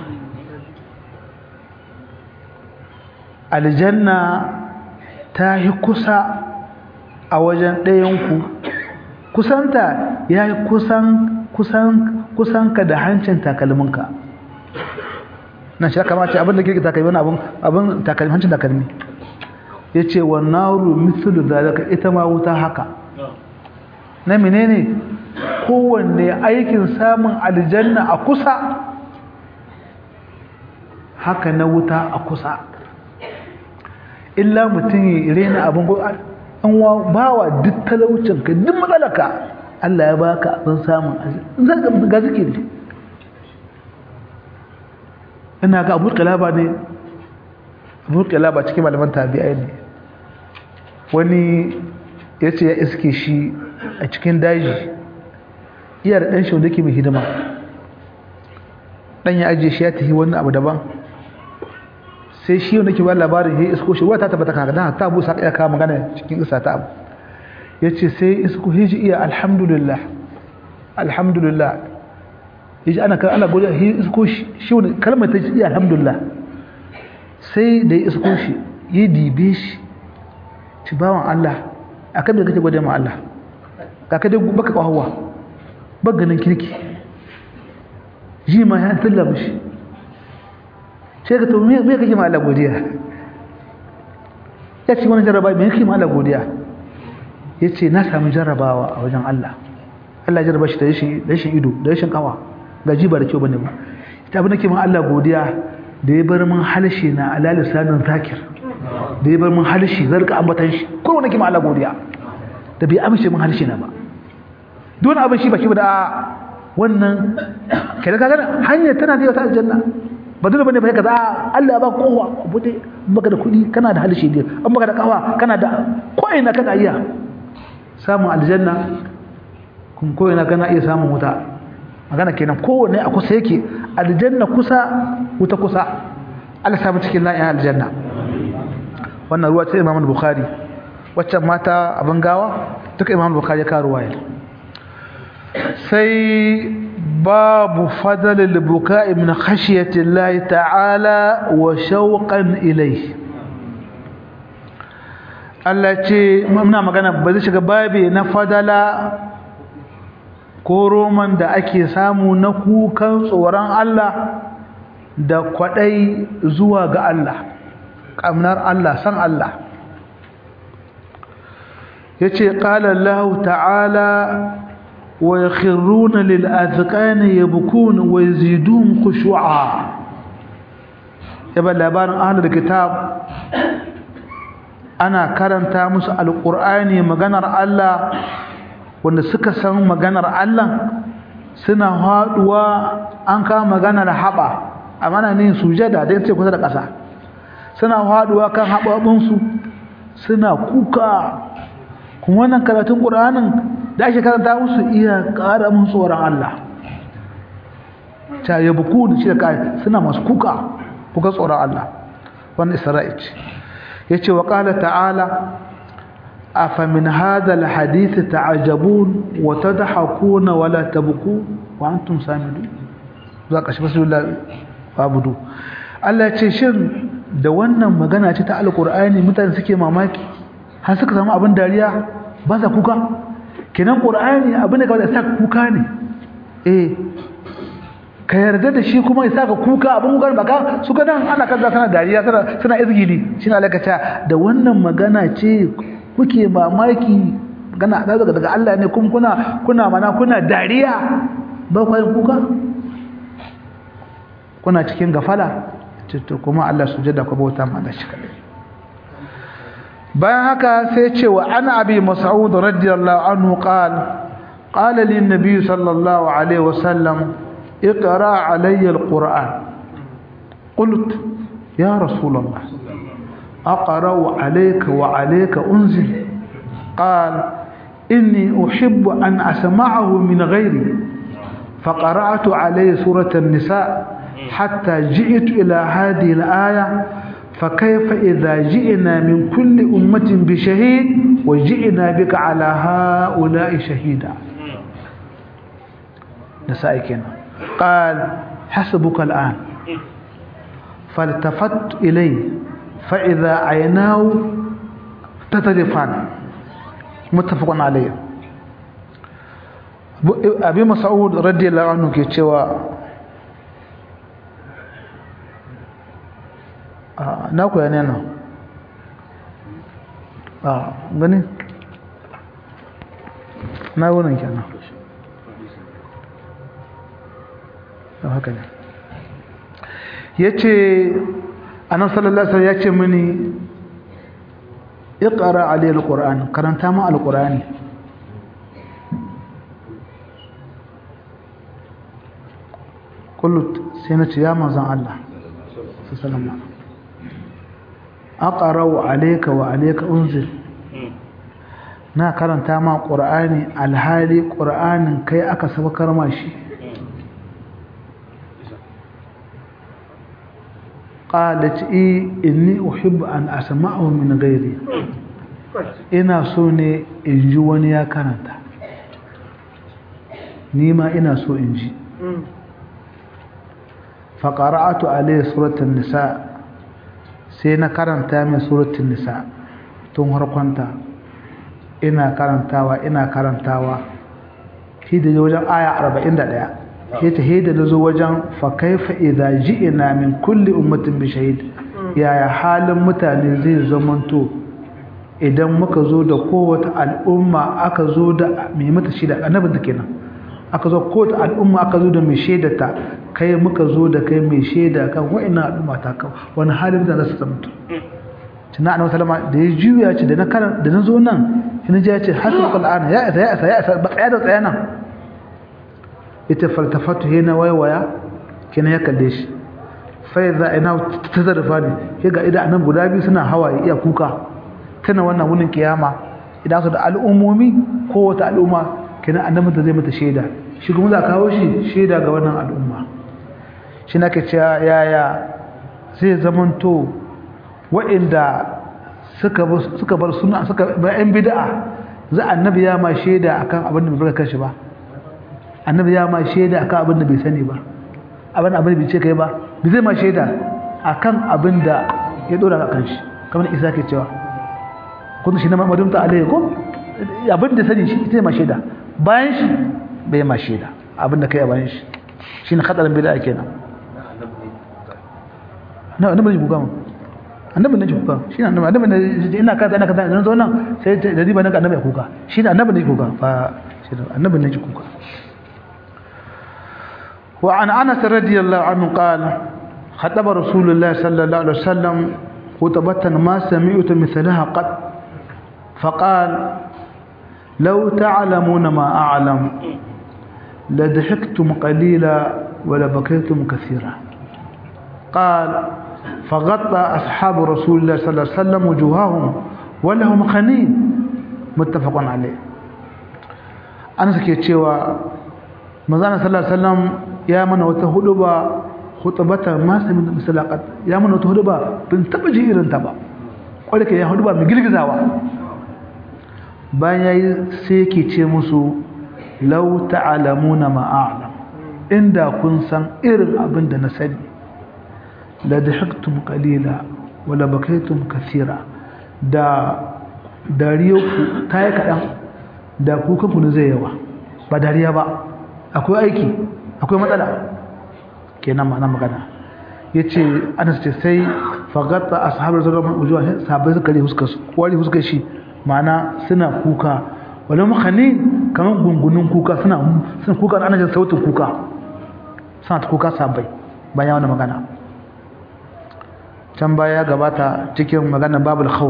aljanna ta yi kusa a wajen ɗayanku kusanta ya yi kusan kusan kusanka da hancin takalminka na shi kama ce abin da kirki takalmi wani abin abin takalmi hancin takalmi ya ce wa nauru mithlu zalika ita ma wuta haka na menene kowanne aikin samun aljanna a kusa haka na wuta a kusa illa mutum ya rena abin an wa bawa duk talaucinka duk matsalaka Allah ya baka abin samun aljanna ga zikiri ina ga abu kalaba ne abu kalaba cikin malaman tabi'ai ne wani ya ce ya iske shi a cikin daji iya da ɗan shi wanda ke mai hidima ɗan ya ajiye shi ya tafi wani abu daban sai shi wanda ke ba labarin ya isko shi wata tabbata kan dan ta busa ya kawo magana cikin isa ta abu ya ce sai isko hiji iya alhamdulillah alhamdulillah yaji ana kan ana godiya shi isko shi shi wani kalmar ta iya alhamdulillah sai da ya isko shi ya dibe shi ci bawan Allah akan da kake gode ma Allah ka ka dai baka kawawa ganin kirki ji ma ya tilla mishi sai ka to me me kake ma Allah godiya ya ce wani jarraba me kake ma Allah godiya yace na samu jarrabawa a wajen Allah Allah ya jarraba shi da rashin rashin ido da rashin kawa gaji ba da kyau bane ba ita abin da ke ma Allah godiya da ya bar min halshe na ala lisanin zakir da ya bar min halshe zarka ambatan shi ko wanda ke ma Allah godiya da bai amince min halshe na ba duk abin shi ba shi ba da wannan kai ka ga hanya tana da wata aljanna ba dole bane ba kaza Allah ya ba kowa bude baka da kudi kana da halshe ne an baka da kawa kana da ko ina kana iya samun aljanna kun ko ina kana iya samun wuta magana kenan kowanne a kusa yake aljanna kusa wuta kusa Allah samu cikin la'in aljanna wannan ruwa ta Imam Bukhari waccan mata abin gawa duka Imam Bukhari ya karuwa ya sai babu fadalil buka'i min khashyati Allah ta'ala wa shauqan ilayhi Allah ce muna magana ba zai shiga babi na fadala ko roman da ake samu na kukan tsoron Allah da kwadai zuwa ga Allah kamnar Allah san Allah yace qala Allah ta'ala wa yakhruna lil azqani yabkun wa yazidun khushu'a yaba labarin ahlul kitab ana karanta musu alqur'ani maganar Allah wanda suka san maganar Allah suna haduwa an kama maganar haba amana ne sujada da yace kusa da ƙasa suna haduwa kan hababunsu suna kuka kuma wannan karatun Qur'anin da ake karanta musu iya ƙara mun tsoron Allah ta yabuku da shi da kai suna masu kuka kuka tsoron Allah wannan Isra'il yace wa qala ta'ala أفمن هذا الحديث تعجبون وتضحكون ولا تبكون وأنتم سامدون ذاك بسم الله فابدو Allah ce shin da wannan magana ce ta alqur'ani mutane suke mamaki har suka samu abin dariya ba sa kuka kenan qur'ani abin da kawai sa kuka ne eh ka yarda da shi kuma ya saka kuka abin kuka ba ka su ga nan ana kaza sana dariya sana sana izgili shine Allah ka da wannan magana ce kuke mamaki gana daga daga Allah ne kun kuna kuna mana kuna dariya ba ku yin kuka kuna cikin gafala to kuma Allah sujada ku bauta ma Allah shi kadai bayan haka sai ce wa ana abi mas'ud radiyallahu anhu qala qala lin nabiy sallallahu alaihi wasallam اقرا علي القران قلت يا رسول الله أقرأ عليك وعليك أنزل قال إني أحب أن أسمعه من غيري فقرأت عليه سورة النساء حتى جئت إلى هذه الآية فكيف إذا جئنا من كل أمة بشهيد وجئنا بك على هؤلاء شهيدا نسائكنا قال حسبك الآن فالتفت إليه فإذا عيناه تتلفان متفق عليه أبي مسعود رضي الله عنه ke cewa na ku yana nan a gani na wurin kenan haka ne ya ce annabi sallallahu alaihi ya ce mini iqra alayhi alquran karanta ma alqurani kullu sai na ce ya manzon Allah sallallahu alaihi aqra alayka wa alayka unzil na karanta ma qur'ani alhali qur'anin kai aka sabakar ma shi قالت إيه إني أحب أن أسمعه من غيري إنا سوني إنجي ونيا كانت نيما إنا سو إنجي فقرأت عليه سورة النساء sai na karanta min suratul nisa tun harkonta ina karantawa ina karantawa shi da wajen aya 41 sai ta hida da zo wajen fa kaifa idza ji'na min kulli ummatin bi shahid yaya halin mutane zai zamanto idan muka zo da kowace al'umma aka zo da mai mata shida annabin da kenan aka zo kowace al'umma aka zo da mai shaidata kai muka zo da kai mai shaida kan wa'ina al'umma ta kan wani halin da za su zamto tuna annabi sallama da ya juya ce da na karan da na zo nan ina ji ya ce hasan qur'ana ya isa ya isa ya isa ba tsaya da tsaya nan ita faltafatu hina waiwaya kina ya kalle shi fa idza ina tazarfa ne ke ga idan nan guda biyu suna hawaye iya kuka tana wannan wunin kiyama idan su da al'ummomi ko wata al'umma kina annabi da zai mata shaida shi kuma za kawo shi shaida ga wannan al'umma shi nake cewa yaya zai zamanto waɗanda suka suka bar suna suka bar yan bid'a za annabi ya ma shaida akan abin da bai barka shi ba annabi ya ma shaida akan abin da bai sani ba abin abin bai ce kai ba bai zai ma shaida akan abin da ya dora ka kan shi kamar Isa ke cewa kun shi na Muhammadu ta alaihi ko abin da sani shi ita ma shaida bayan shi bai ma shaida abin da kai a bayan shi shine khatarin bid'a kenan na annabi ne kuka annabi ne kuka shine annabi annabi ne ina kaza ina kaza zo nan sai da riba na annabi kuka shine annabi ne kuka fa shine annabi ne kuka wa an anas radiyallahu anhu qala khataba rasulullah sallallahu alaihi wasallam khutbatan ma sami'tu mithlaha qad فقال لو تعلمون ما أعلم لضحكتم قليلا ولبكيتم كثيرا قال فغطى أصحاب رسول الله صلى الله عليه وسلم وجوههم ولهم خنين متفق عليه أنا سكيت شوى مزانا صلى الله عليه وسلم يا من وتهدبا خطبة ما سمعت مثل قد يا من وتهدبا بنتبجي إيران تبا ولك يا هدبا مجلق زاوا bayan yayi sai yake ce musu law ta'lamuna ma a'lam inda kun san irin abin da na sani la dahaktum qalila wa la bakaytum kaseera da dariyoku tayi kadan da kukan ku zai yawa ba dariya ba akwai aiki akwai matsala kenan ma na magana yace Anas ce sai fagatta ashabar zalama ujuwa sabai suka ri huskar su wari huskar shi mana suna kuka wani makani kamar gungunin kuka suna suna kuka ana jin sautin kuka suna ta kuka sabai bayan wani magana can baya gabata cikin magana babul khawf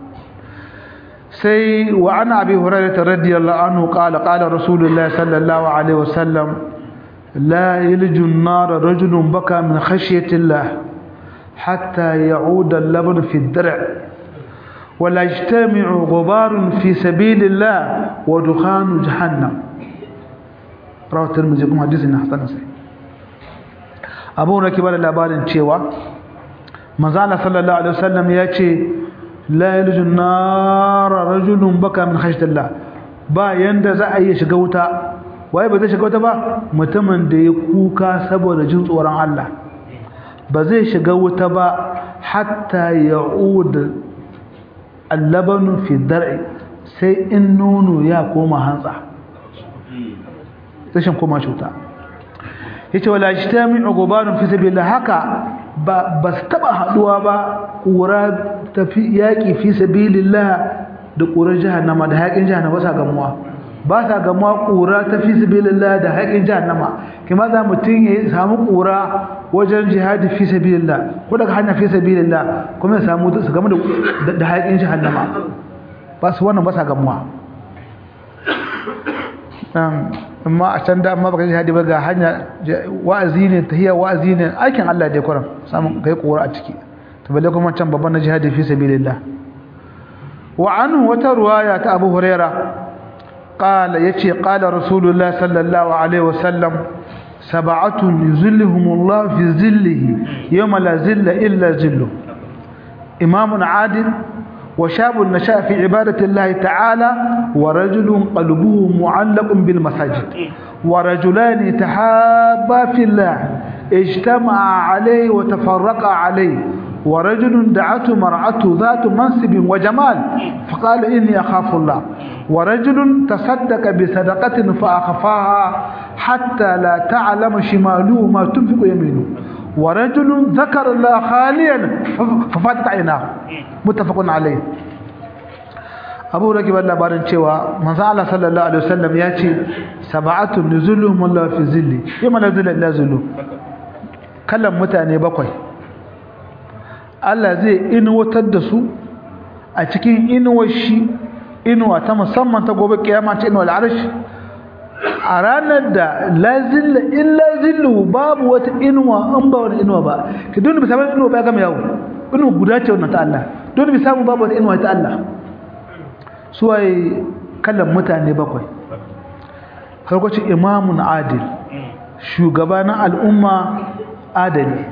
sai wa ana abi hurairah radiyallahu anhu qala qala rasulullahi sallallahu alaihi wasallam la yalju an-nar rajulun baka min khashyati Allah hatta ya'uda al-labn fi ad-dar' ولا يجتمع غبار في سبيل الله ودخان جهنم رواه الترمذي كما حديث حسن صحيح abu na kibar labarin cewa manzala sallallahu alaihi wasallam ya ce la yaljun nara rajulun baka min khashyatillah ba yanda za a iya shiga wuta waye ba zai shiga wuta ba mutumin da ya kuka saboda jin tsoron Allah ba zai shiga wuta ba hatta ya'ud allabanu fi dar'i sai in nono ya koma hantsa rashin koma cuta yace wala ijtami'u gubarun fi sabilillah haka ba bas taba haduwa ba kura tafi yaki fi sabilillah da kura jahannama da haƙin jahannama sa gamuwa ba sa gamuwa kura ta fi sabilillah da haƙin jahannama kuma za mutun ya samu kura wajen jihadi fi sabilillah ko daga hanya fi sabilillah kuma ya samu su gamu da da haƙin jahannama ba su wannan ba sa gamuwa amma a can da amma baka jihadi ba ga hanya wa'azi ne tahiyya wa'azi ne aikin Allah da ya kuran samun kai kora a ciki to balle kuma can babban na jihadi fi sabilillah wa anhu wata ruwaya ta Abu Huraira qala yace qala Rasulullah sallallahu alaihi wasallam sab'atun yuzilluhumullahu fi zillihi yawma la zilla illa zillu imamun adil وشاب نشأ في عبادة الله تعالى ورجل قلبه معلق بالمساجد ورجلان تحابا في الله اجتمعا عليه وتفرقا عليه ورجل دعته مرأته ذات منصب وجمال فقال إني أخاف الله ورجل تصدق بصدقة فأخفاها حتى لا تعلم شماله ما تنفق يمينه ورجل ذكر الله خاليا ففاتت عيناه متفق عليه abu rage ban labarin cewa manzo Allah sallallahu alaihi wasallam ya ce sab'atun nuzuluhum Allah fi zilli yamma nazala ila zulu kallan mutane bakwai Allah zai inuwatar da su a cikin inuwar shi inuwa ta musamman ta gobe kiyama ta inuwar arsh a ranar da la zilla illa zillu babu wata inuwa an ba wani inuwa ba ki dole bi samu inuwa ba gama yawo inuwa guda ce wannan ta Allah dole bi samu babu wata inuwa ta Allah suwaye kallon mutane bakwai harkacin imamun adil shugaba na al'umma adali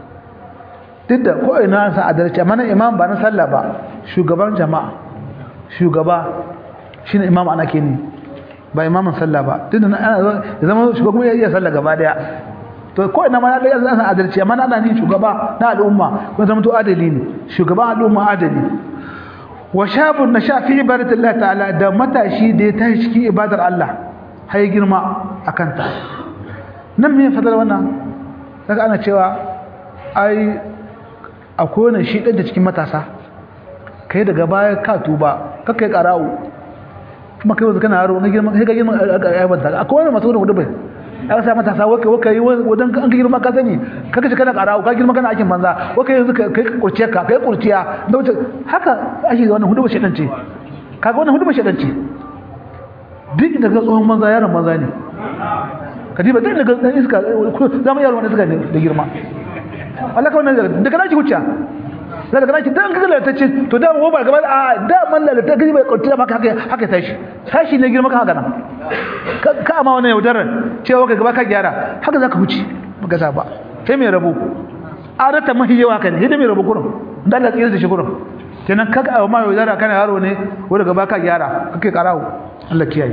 duk da ko ina san adalci amma na imam ba na sallah ba shugaban jama'a shugaba shine imam ana ke ne ba imamin sallah ba duk da ana zama shugaban ya iya sallah gaba daya to ko ina ma na da san adalci amma na ni shugaba na al'umma ko zama to adali ne shugaban al'umma adali wa shabun nasha fi ibadatillah ta'ala da matashi da ya tashi cikin ibadar Allah har girma akan ta nan me fadar wannan daga ana cewa ai akwai wani shi da cikin matasa kai daga baya ka tuba ka kai karawo kuma kai wanzu kana yaro na girma kai ga girma a banta akwai wani masu wani bai aka sa matasa waka waka yi wadan an ka girma ka sani kaka kana karawo ka girma kana aikin banza waka yanzu kai kurciya ka kai kurciya da wuce haka ake ga wannan hudu ba shedan ce kaga wannan hudu ba shedan ce duk inda ga tsohon banza yaron banza ne ka diba duk daga dan iska zama yaro wanda suka ne da girma Allah ka wannan daga naki hucca daga naki dan kaga ta ce to da mu ba gaba a da man lalata gaji bai kurciya maka haka haka tashi tashi ne girma ka haka nan ka amma wannan yaudarar cewa ka gaba ka gyara haka zaka huce baka sa ba sai mai rabo adata mahi yawa kan hidda mai rabo kurum dan Allah tsira da shi kurum kenan kaga amma yaudara kana yaro ne wanda gaba ka gyara kake karawo Allah kiyaye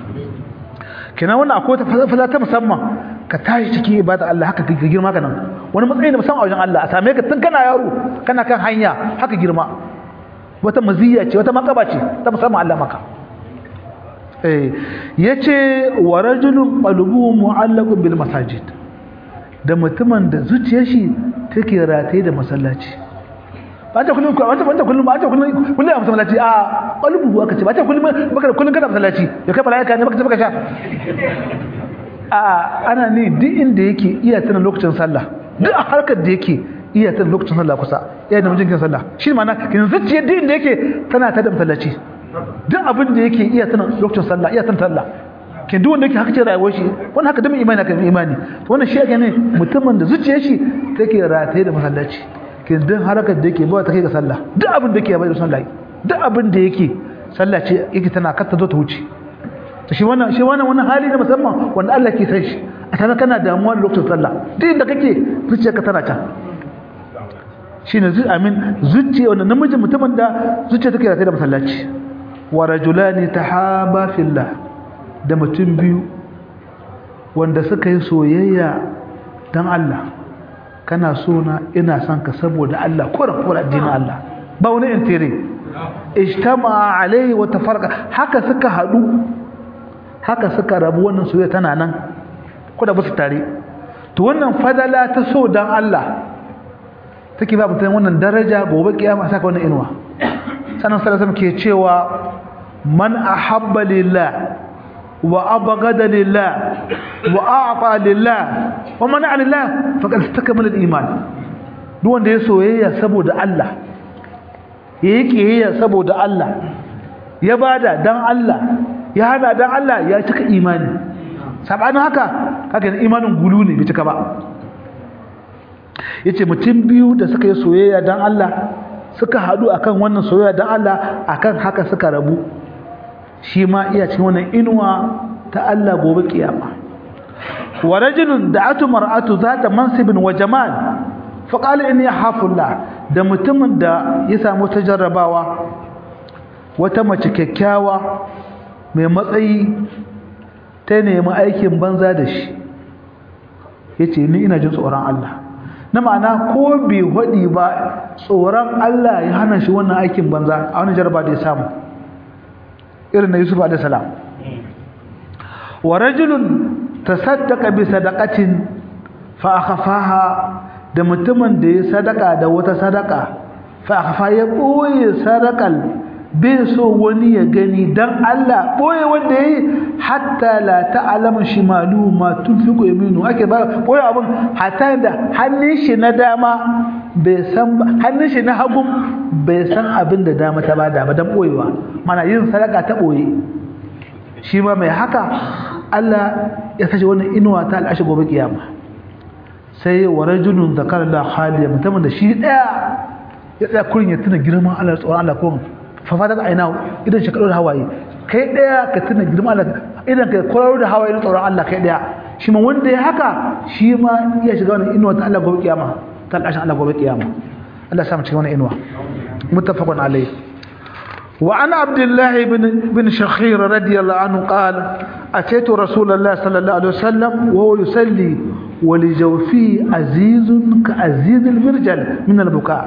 kenan wannan akwai ta ta musamman ka tashi cikin ibada Allah haka ka girma ka nan wani matsayi da musamman a wajen Allah a same ka tun kana yaro kana kan hanya haka girma wata maziyya ce wata makaba ce ta musamman Allah maka eh yace wa rajulun qalbuhu mu'allaqun bil masajid da mutumin da zuciyar shi take rataye da masallaci ba ta kullum ba ta ba ta kullum ba ta kullum kullum a masallaci a qalbuhu aka ce ba ta kullum baka kullum kana masallaci ya kai malaika ne baka baka sha a ana ne duk inda yake iya tana lokacin sallah duk a harkar da yake iya tana lokacin sallah kusa iya da mijin sallah shi ma'ana kin zuciya duk inda yake tana ta da masallaci duk abin da yake iya tana lokacin sallah iya tana sallah kin duk wanda yake haka ce rayuwar shi wannan haka da mai imani kan imani to wannan shi yake ne mutumin da zuciyar shi take rataye da masallaci kin duk harkar da yake ba ta kai ga sallah duk abin da yake bai da sallah duk abin da yake sallah ce yake tana kar ta zo ta wuce to shi wannan shi wannan wannan hali na musamman wanda Allah ke san shi a tana kana damuwa da lokacin sallah duk inda kake zuciyarka tana can shine zu amin zuciya wannan namijin mutumin da zuciya take rataye da masallaci wa rajulani tahaba fillah da mutum biyu wanda suka yi soyayya dan Allah kana so na ina son ka saboda Allah ko da addinin Allah ba wani intire ijtama alai wa tafarqa haka suka hadu haka suka rabu wannan soyayya tana nan ko da basu tare to wannan fadala ta so dan Allah take ba mutum wannan daraja gobe kiyama saka wannan inuwa sanan sallallahu ke cewa man ahabba lillah wa abghada lillah wa a'ta lillah wa mana lillah faqad istakmala al-iman duk wanda ya soyayya saboda Allah yayi kiyayya saboda Allah ya bada dan Allah ya hada dan Allah ya cika imani sabanin haka kaga imanin gulu ne bai cika ba yace mutum biyu da suka yi soyayya dan Allah suka hadu akan wannan soyayya dan Allah akan haka suka rabu shi ma iya cikin wannan inuwa ta Allah gobe kiyama wa rajulun da'atu mar'atu zata mansibin wa jamal fa qala inni hafullah da mutumin da ya samu tajarrabawa wata mace kyakkyawa mai matsayi ta nemi aikin banza da shi yace ni ina jin tsoron Allah na ma'ana ko bai hodi ba tsoron Allah ya hana shi wannan aikin banza a wani jarba da ya samu irin na Yusuf alaihi salam wa rajulun tasaddaqa bi sadaqatin fa akhfaha da mutumin da ya sadaka da wata sadaka fa akhfa ya boye sadakal bai so wani ya gani dan Allah boye wanda yayi hatta la ta'lamu shimalu ma tunfiqu yaminu ake ba boye abun hatta da hannun shi na dama bai san hannun shi na hagu bai san abin da dama ta bada ba dan boyewa mana yin sadaka ta boye shi ma mai haka Allah ya sace wannan inuwa ta al'ashi gobe kiyama sai wa rajulun zakara la khaliya mutumin da shi daya ya tsaya kurin ya tuna girman Allah tsoron Allah ko fafata da aina idan shi kado da hawaye kai daya ka tuna girman Allah idan ka kwararo da hawaye na tsoron Allah kai daya shi ma wanda ya haka shi ma iya shiga wannan inuwa ta Allah gobe kiyama ta al'ashin Allah gobe kiyama Allah ya sa mu cikin wannan inuwa muttafaqun alayhi وعن عبد الله بن بن شخير رضي الله عنه قال أتيت رسول الله صلى الله عليه وسلم وهو يصلي ولجوفه عزيز كعزيز المرجل من البكاء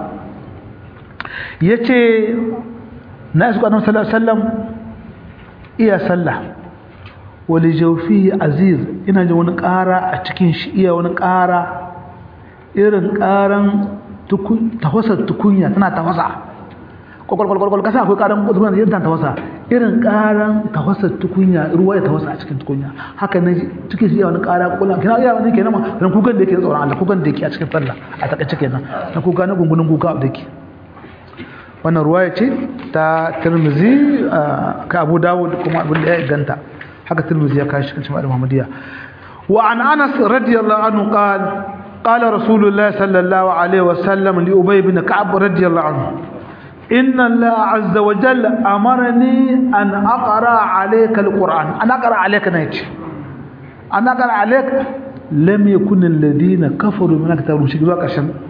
yace na isu annabi sallallahu alaihi wasallam iya sallah wali jawfi aziz ina ji wani ƙara a cikin shi iya wani ƙara irin ƙaran tafasar tukunya tana tafasa kwakwalkwalkwal kasa akwai ƙaran tukunya yadda tana tafasa irin ƙaran tafasar tukunya ruwa ya tafasa a cikin tukunya haka ne cikin shi iya wani ƙara kwakwalwa kina iya wani kenan ma ran kukan da yake tsoron Allah kukan da yake a cikin sallah a takaice kenan na kuka na gungunin kuka da yake wannan ruwaya ce ta tirmizi ka abu dawud kuma abin da ya ganta haka tirmizi ya kashi cikin ma'adar muhammadiyya wa an anas radiyallahu anhu qal قال رسول الله صلى الله عليه وسلم لأبي بن كعب رضي الله عنه إن الله عز وجل أمرني أن أقرأ عليك القرآن أنا أقرأ عليك نيتي أنا أقرأ عليك لم يكن الذين كفروا من كتاب المشركين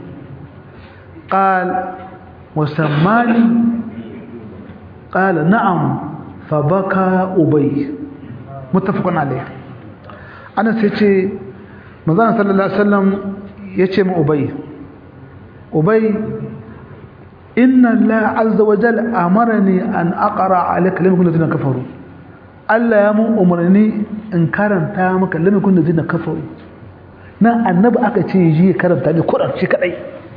قال وسماني قال نعم فبكى أبي متفق عليه أنا سيتي مزان صلى الله عليه وسلم يتي من أبي أبي إن الله عز وجل أمرني أن أقرأ عليك لم يكن الذين كفروا Allah ya mun umarni in karanta maka lam yakun ladina kafaru nan annabi aka ce ji karanta ne Qur'an shi kadai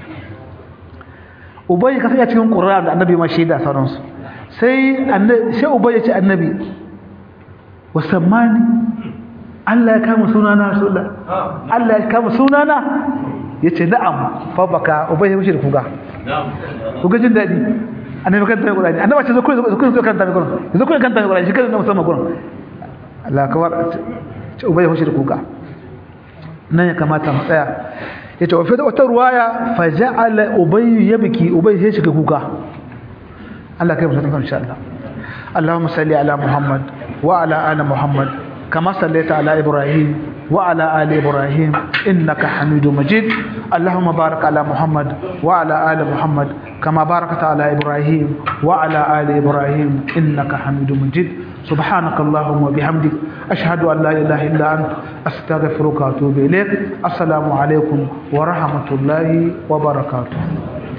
ubai ka sanya cikin Qur'an da annabi ma shaida sauransu sai annabi sai ubai ya ce annabi wasammani Allah ya kama sunana rasulullah Allah ya kama sunana yace na'am fa baka ubai ya mushi da kuga kuga jin dadi annabi kan tayi Qur'ani annabi ce zo ku zo ku kan tayi Qur'ani zo ku kan tayi Qur'ani shi kan musamman Qur'ani Allah kawar ce ubai ya mushi da kuga nan ya kamata mu tsaya yace wa fita wata ruwaya fa ja'ala ubay yabki ubay sai shiga kuka Allah kai mutum insha Allah Allahumma salli ala Muhammad wa ala ali Muhammad kama sallaita ala Ibrahim wa ala ali Ibrahim innaka Hamidum Majid Allahumma barik ala Muhammad wa ala ali Muhammad kama barakta ala Ibrahim wa ala ali Ibrahim innaka Hamidum Majid سبحانك اللهم وبحمدك أشهد أن لا إله إلا أنت أستغفرك وأتوب إليك السلام عليكم ورحمة الله وبركاته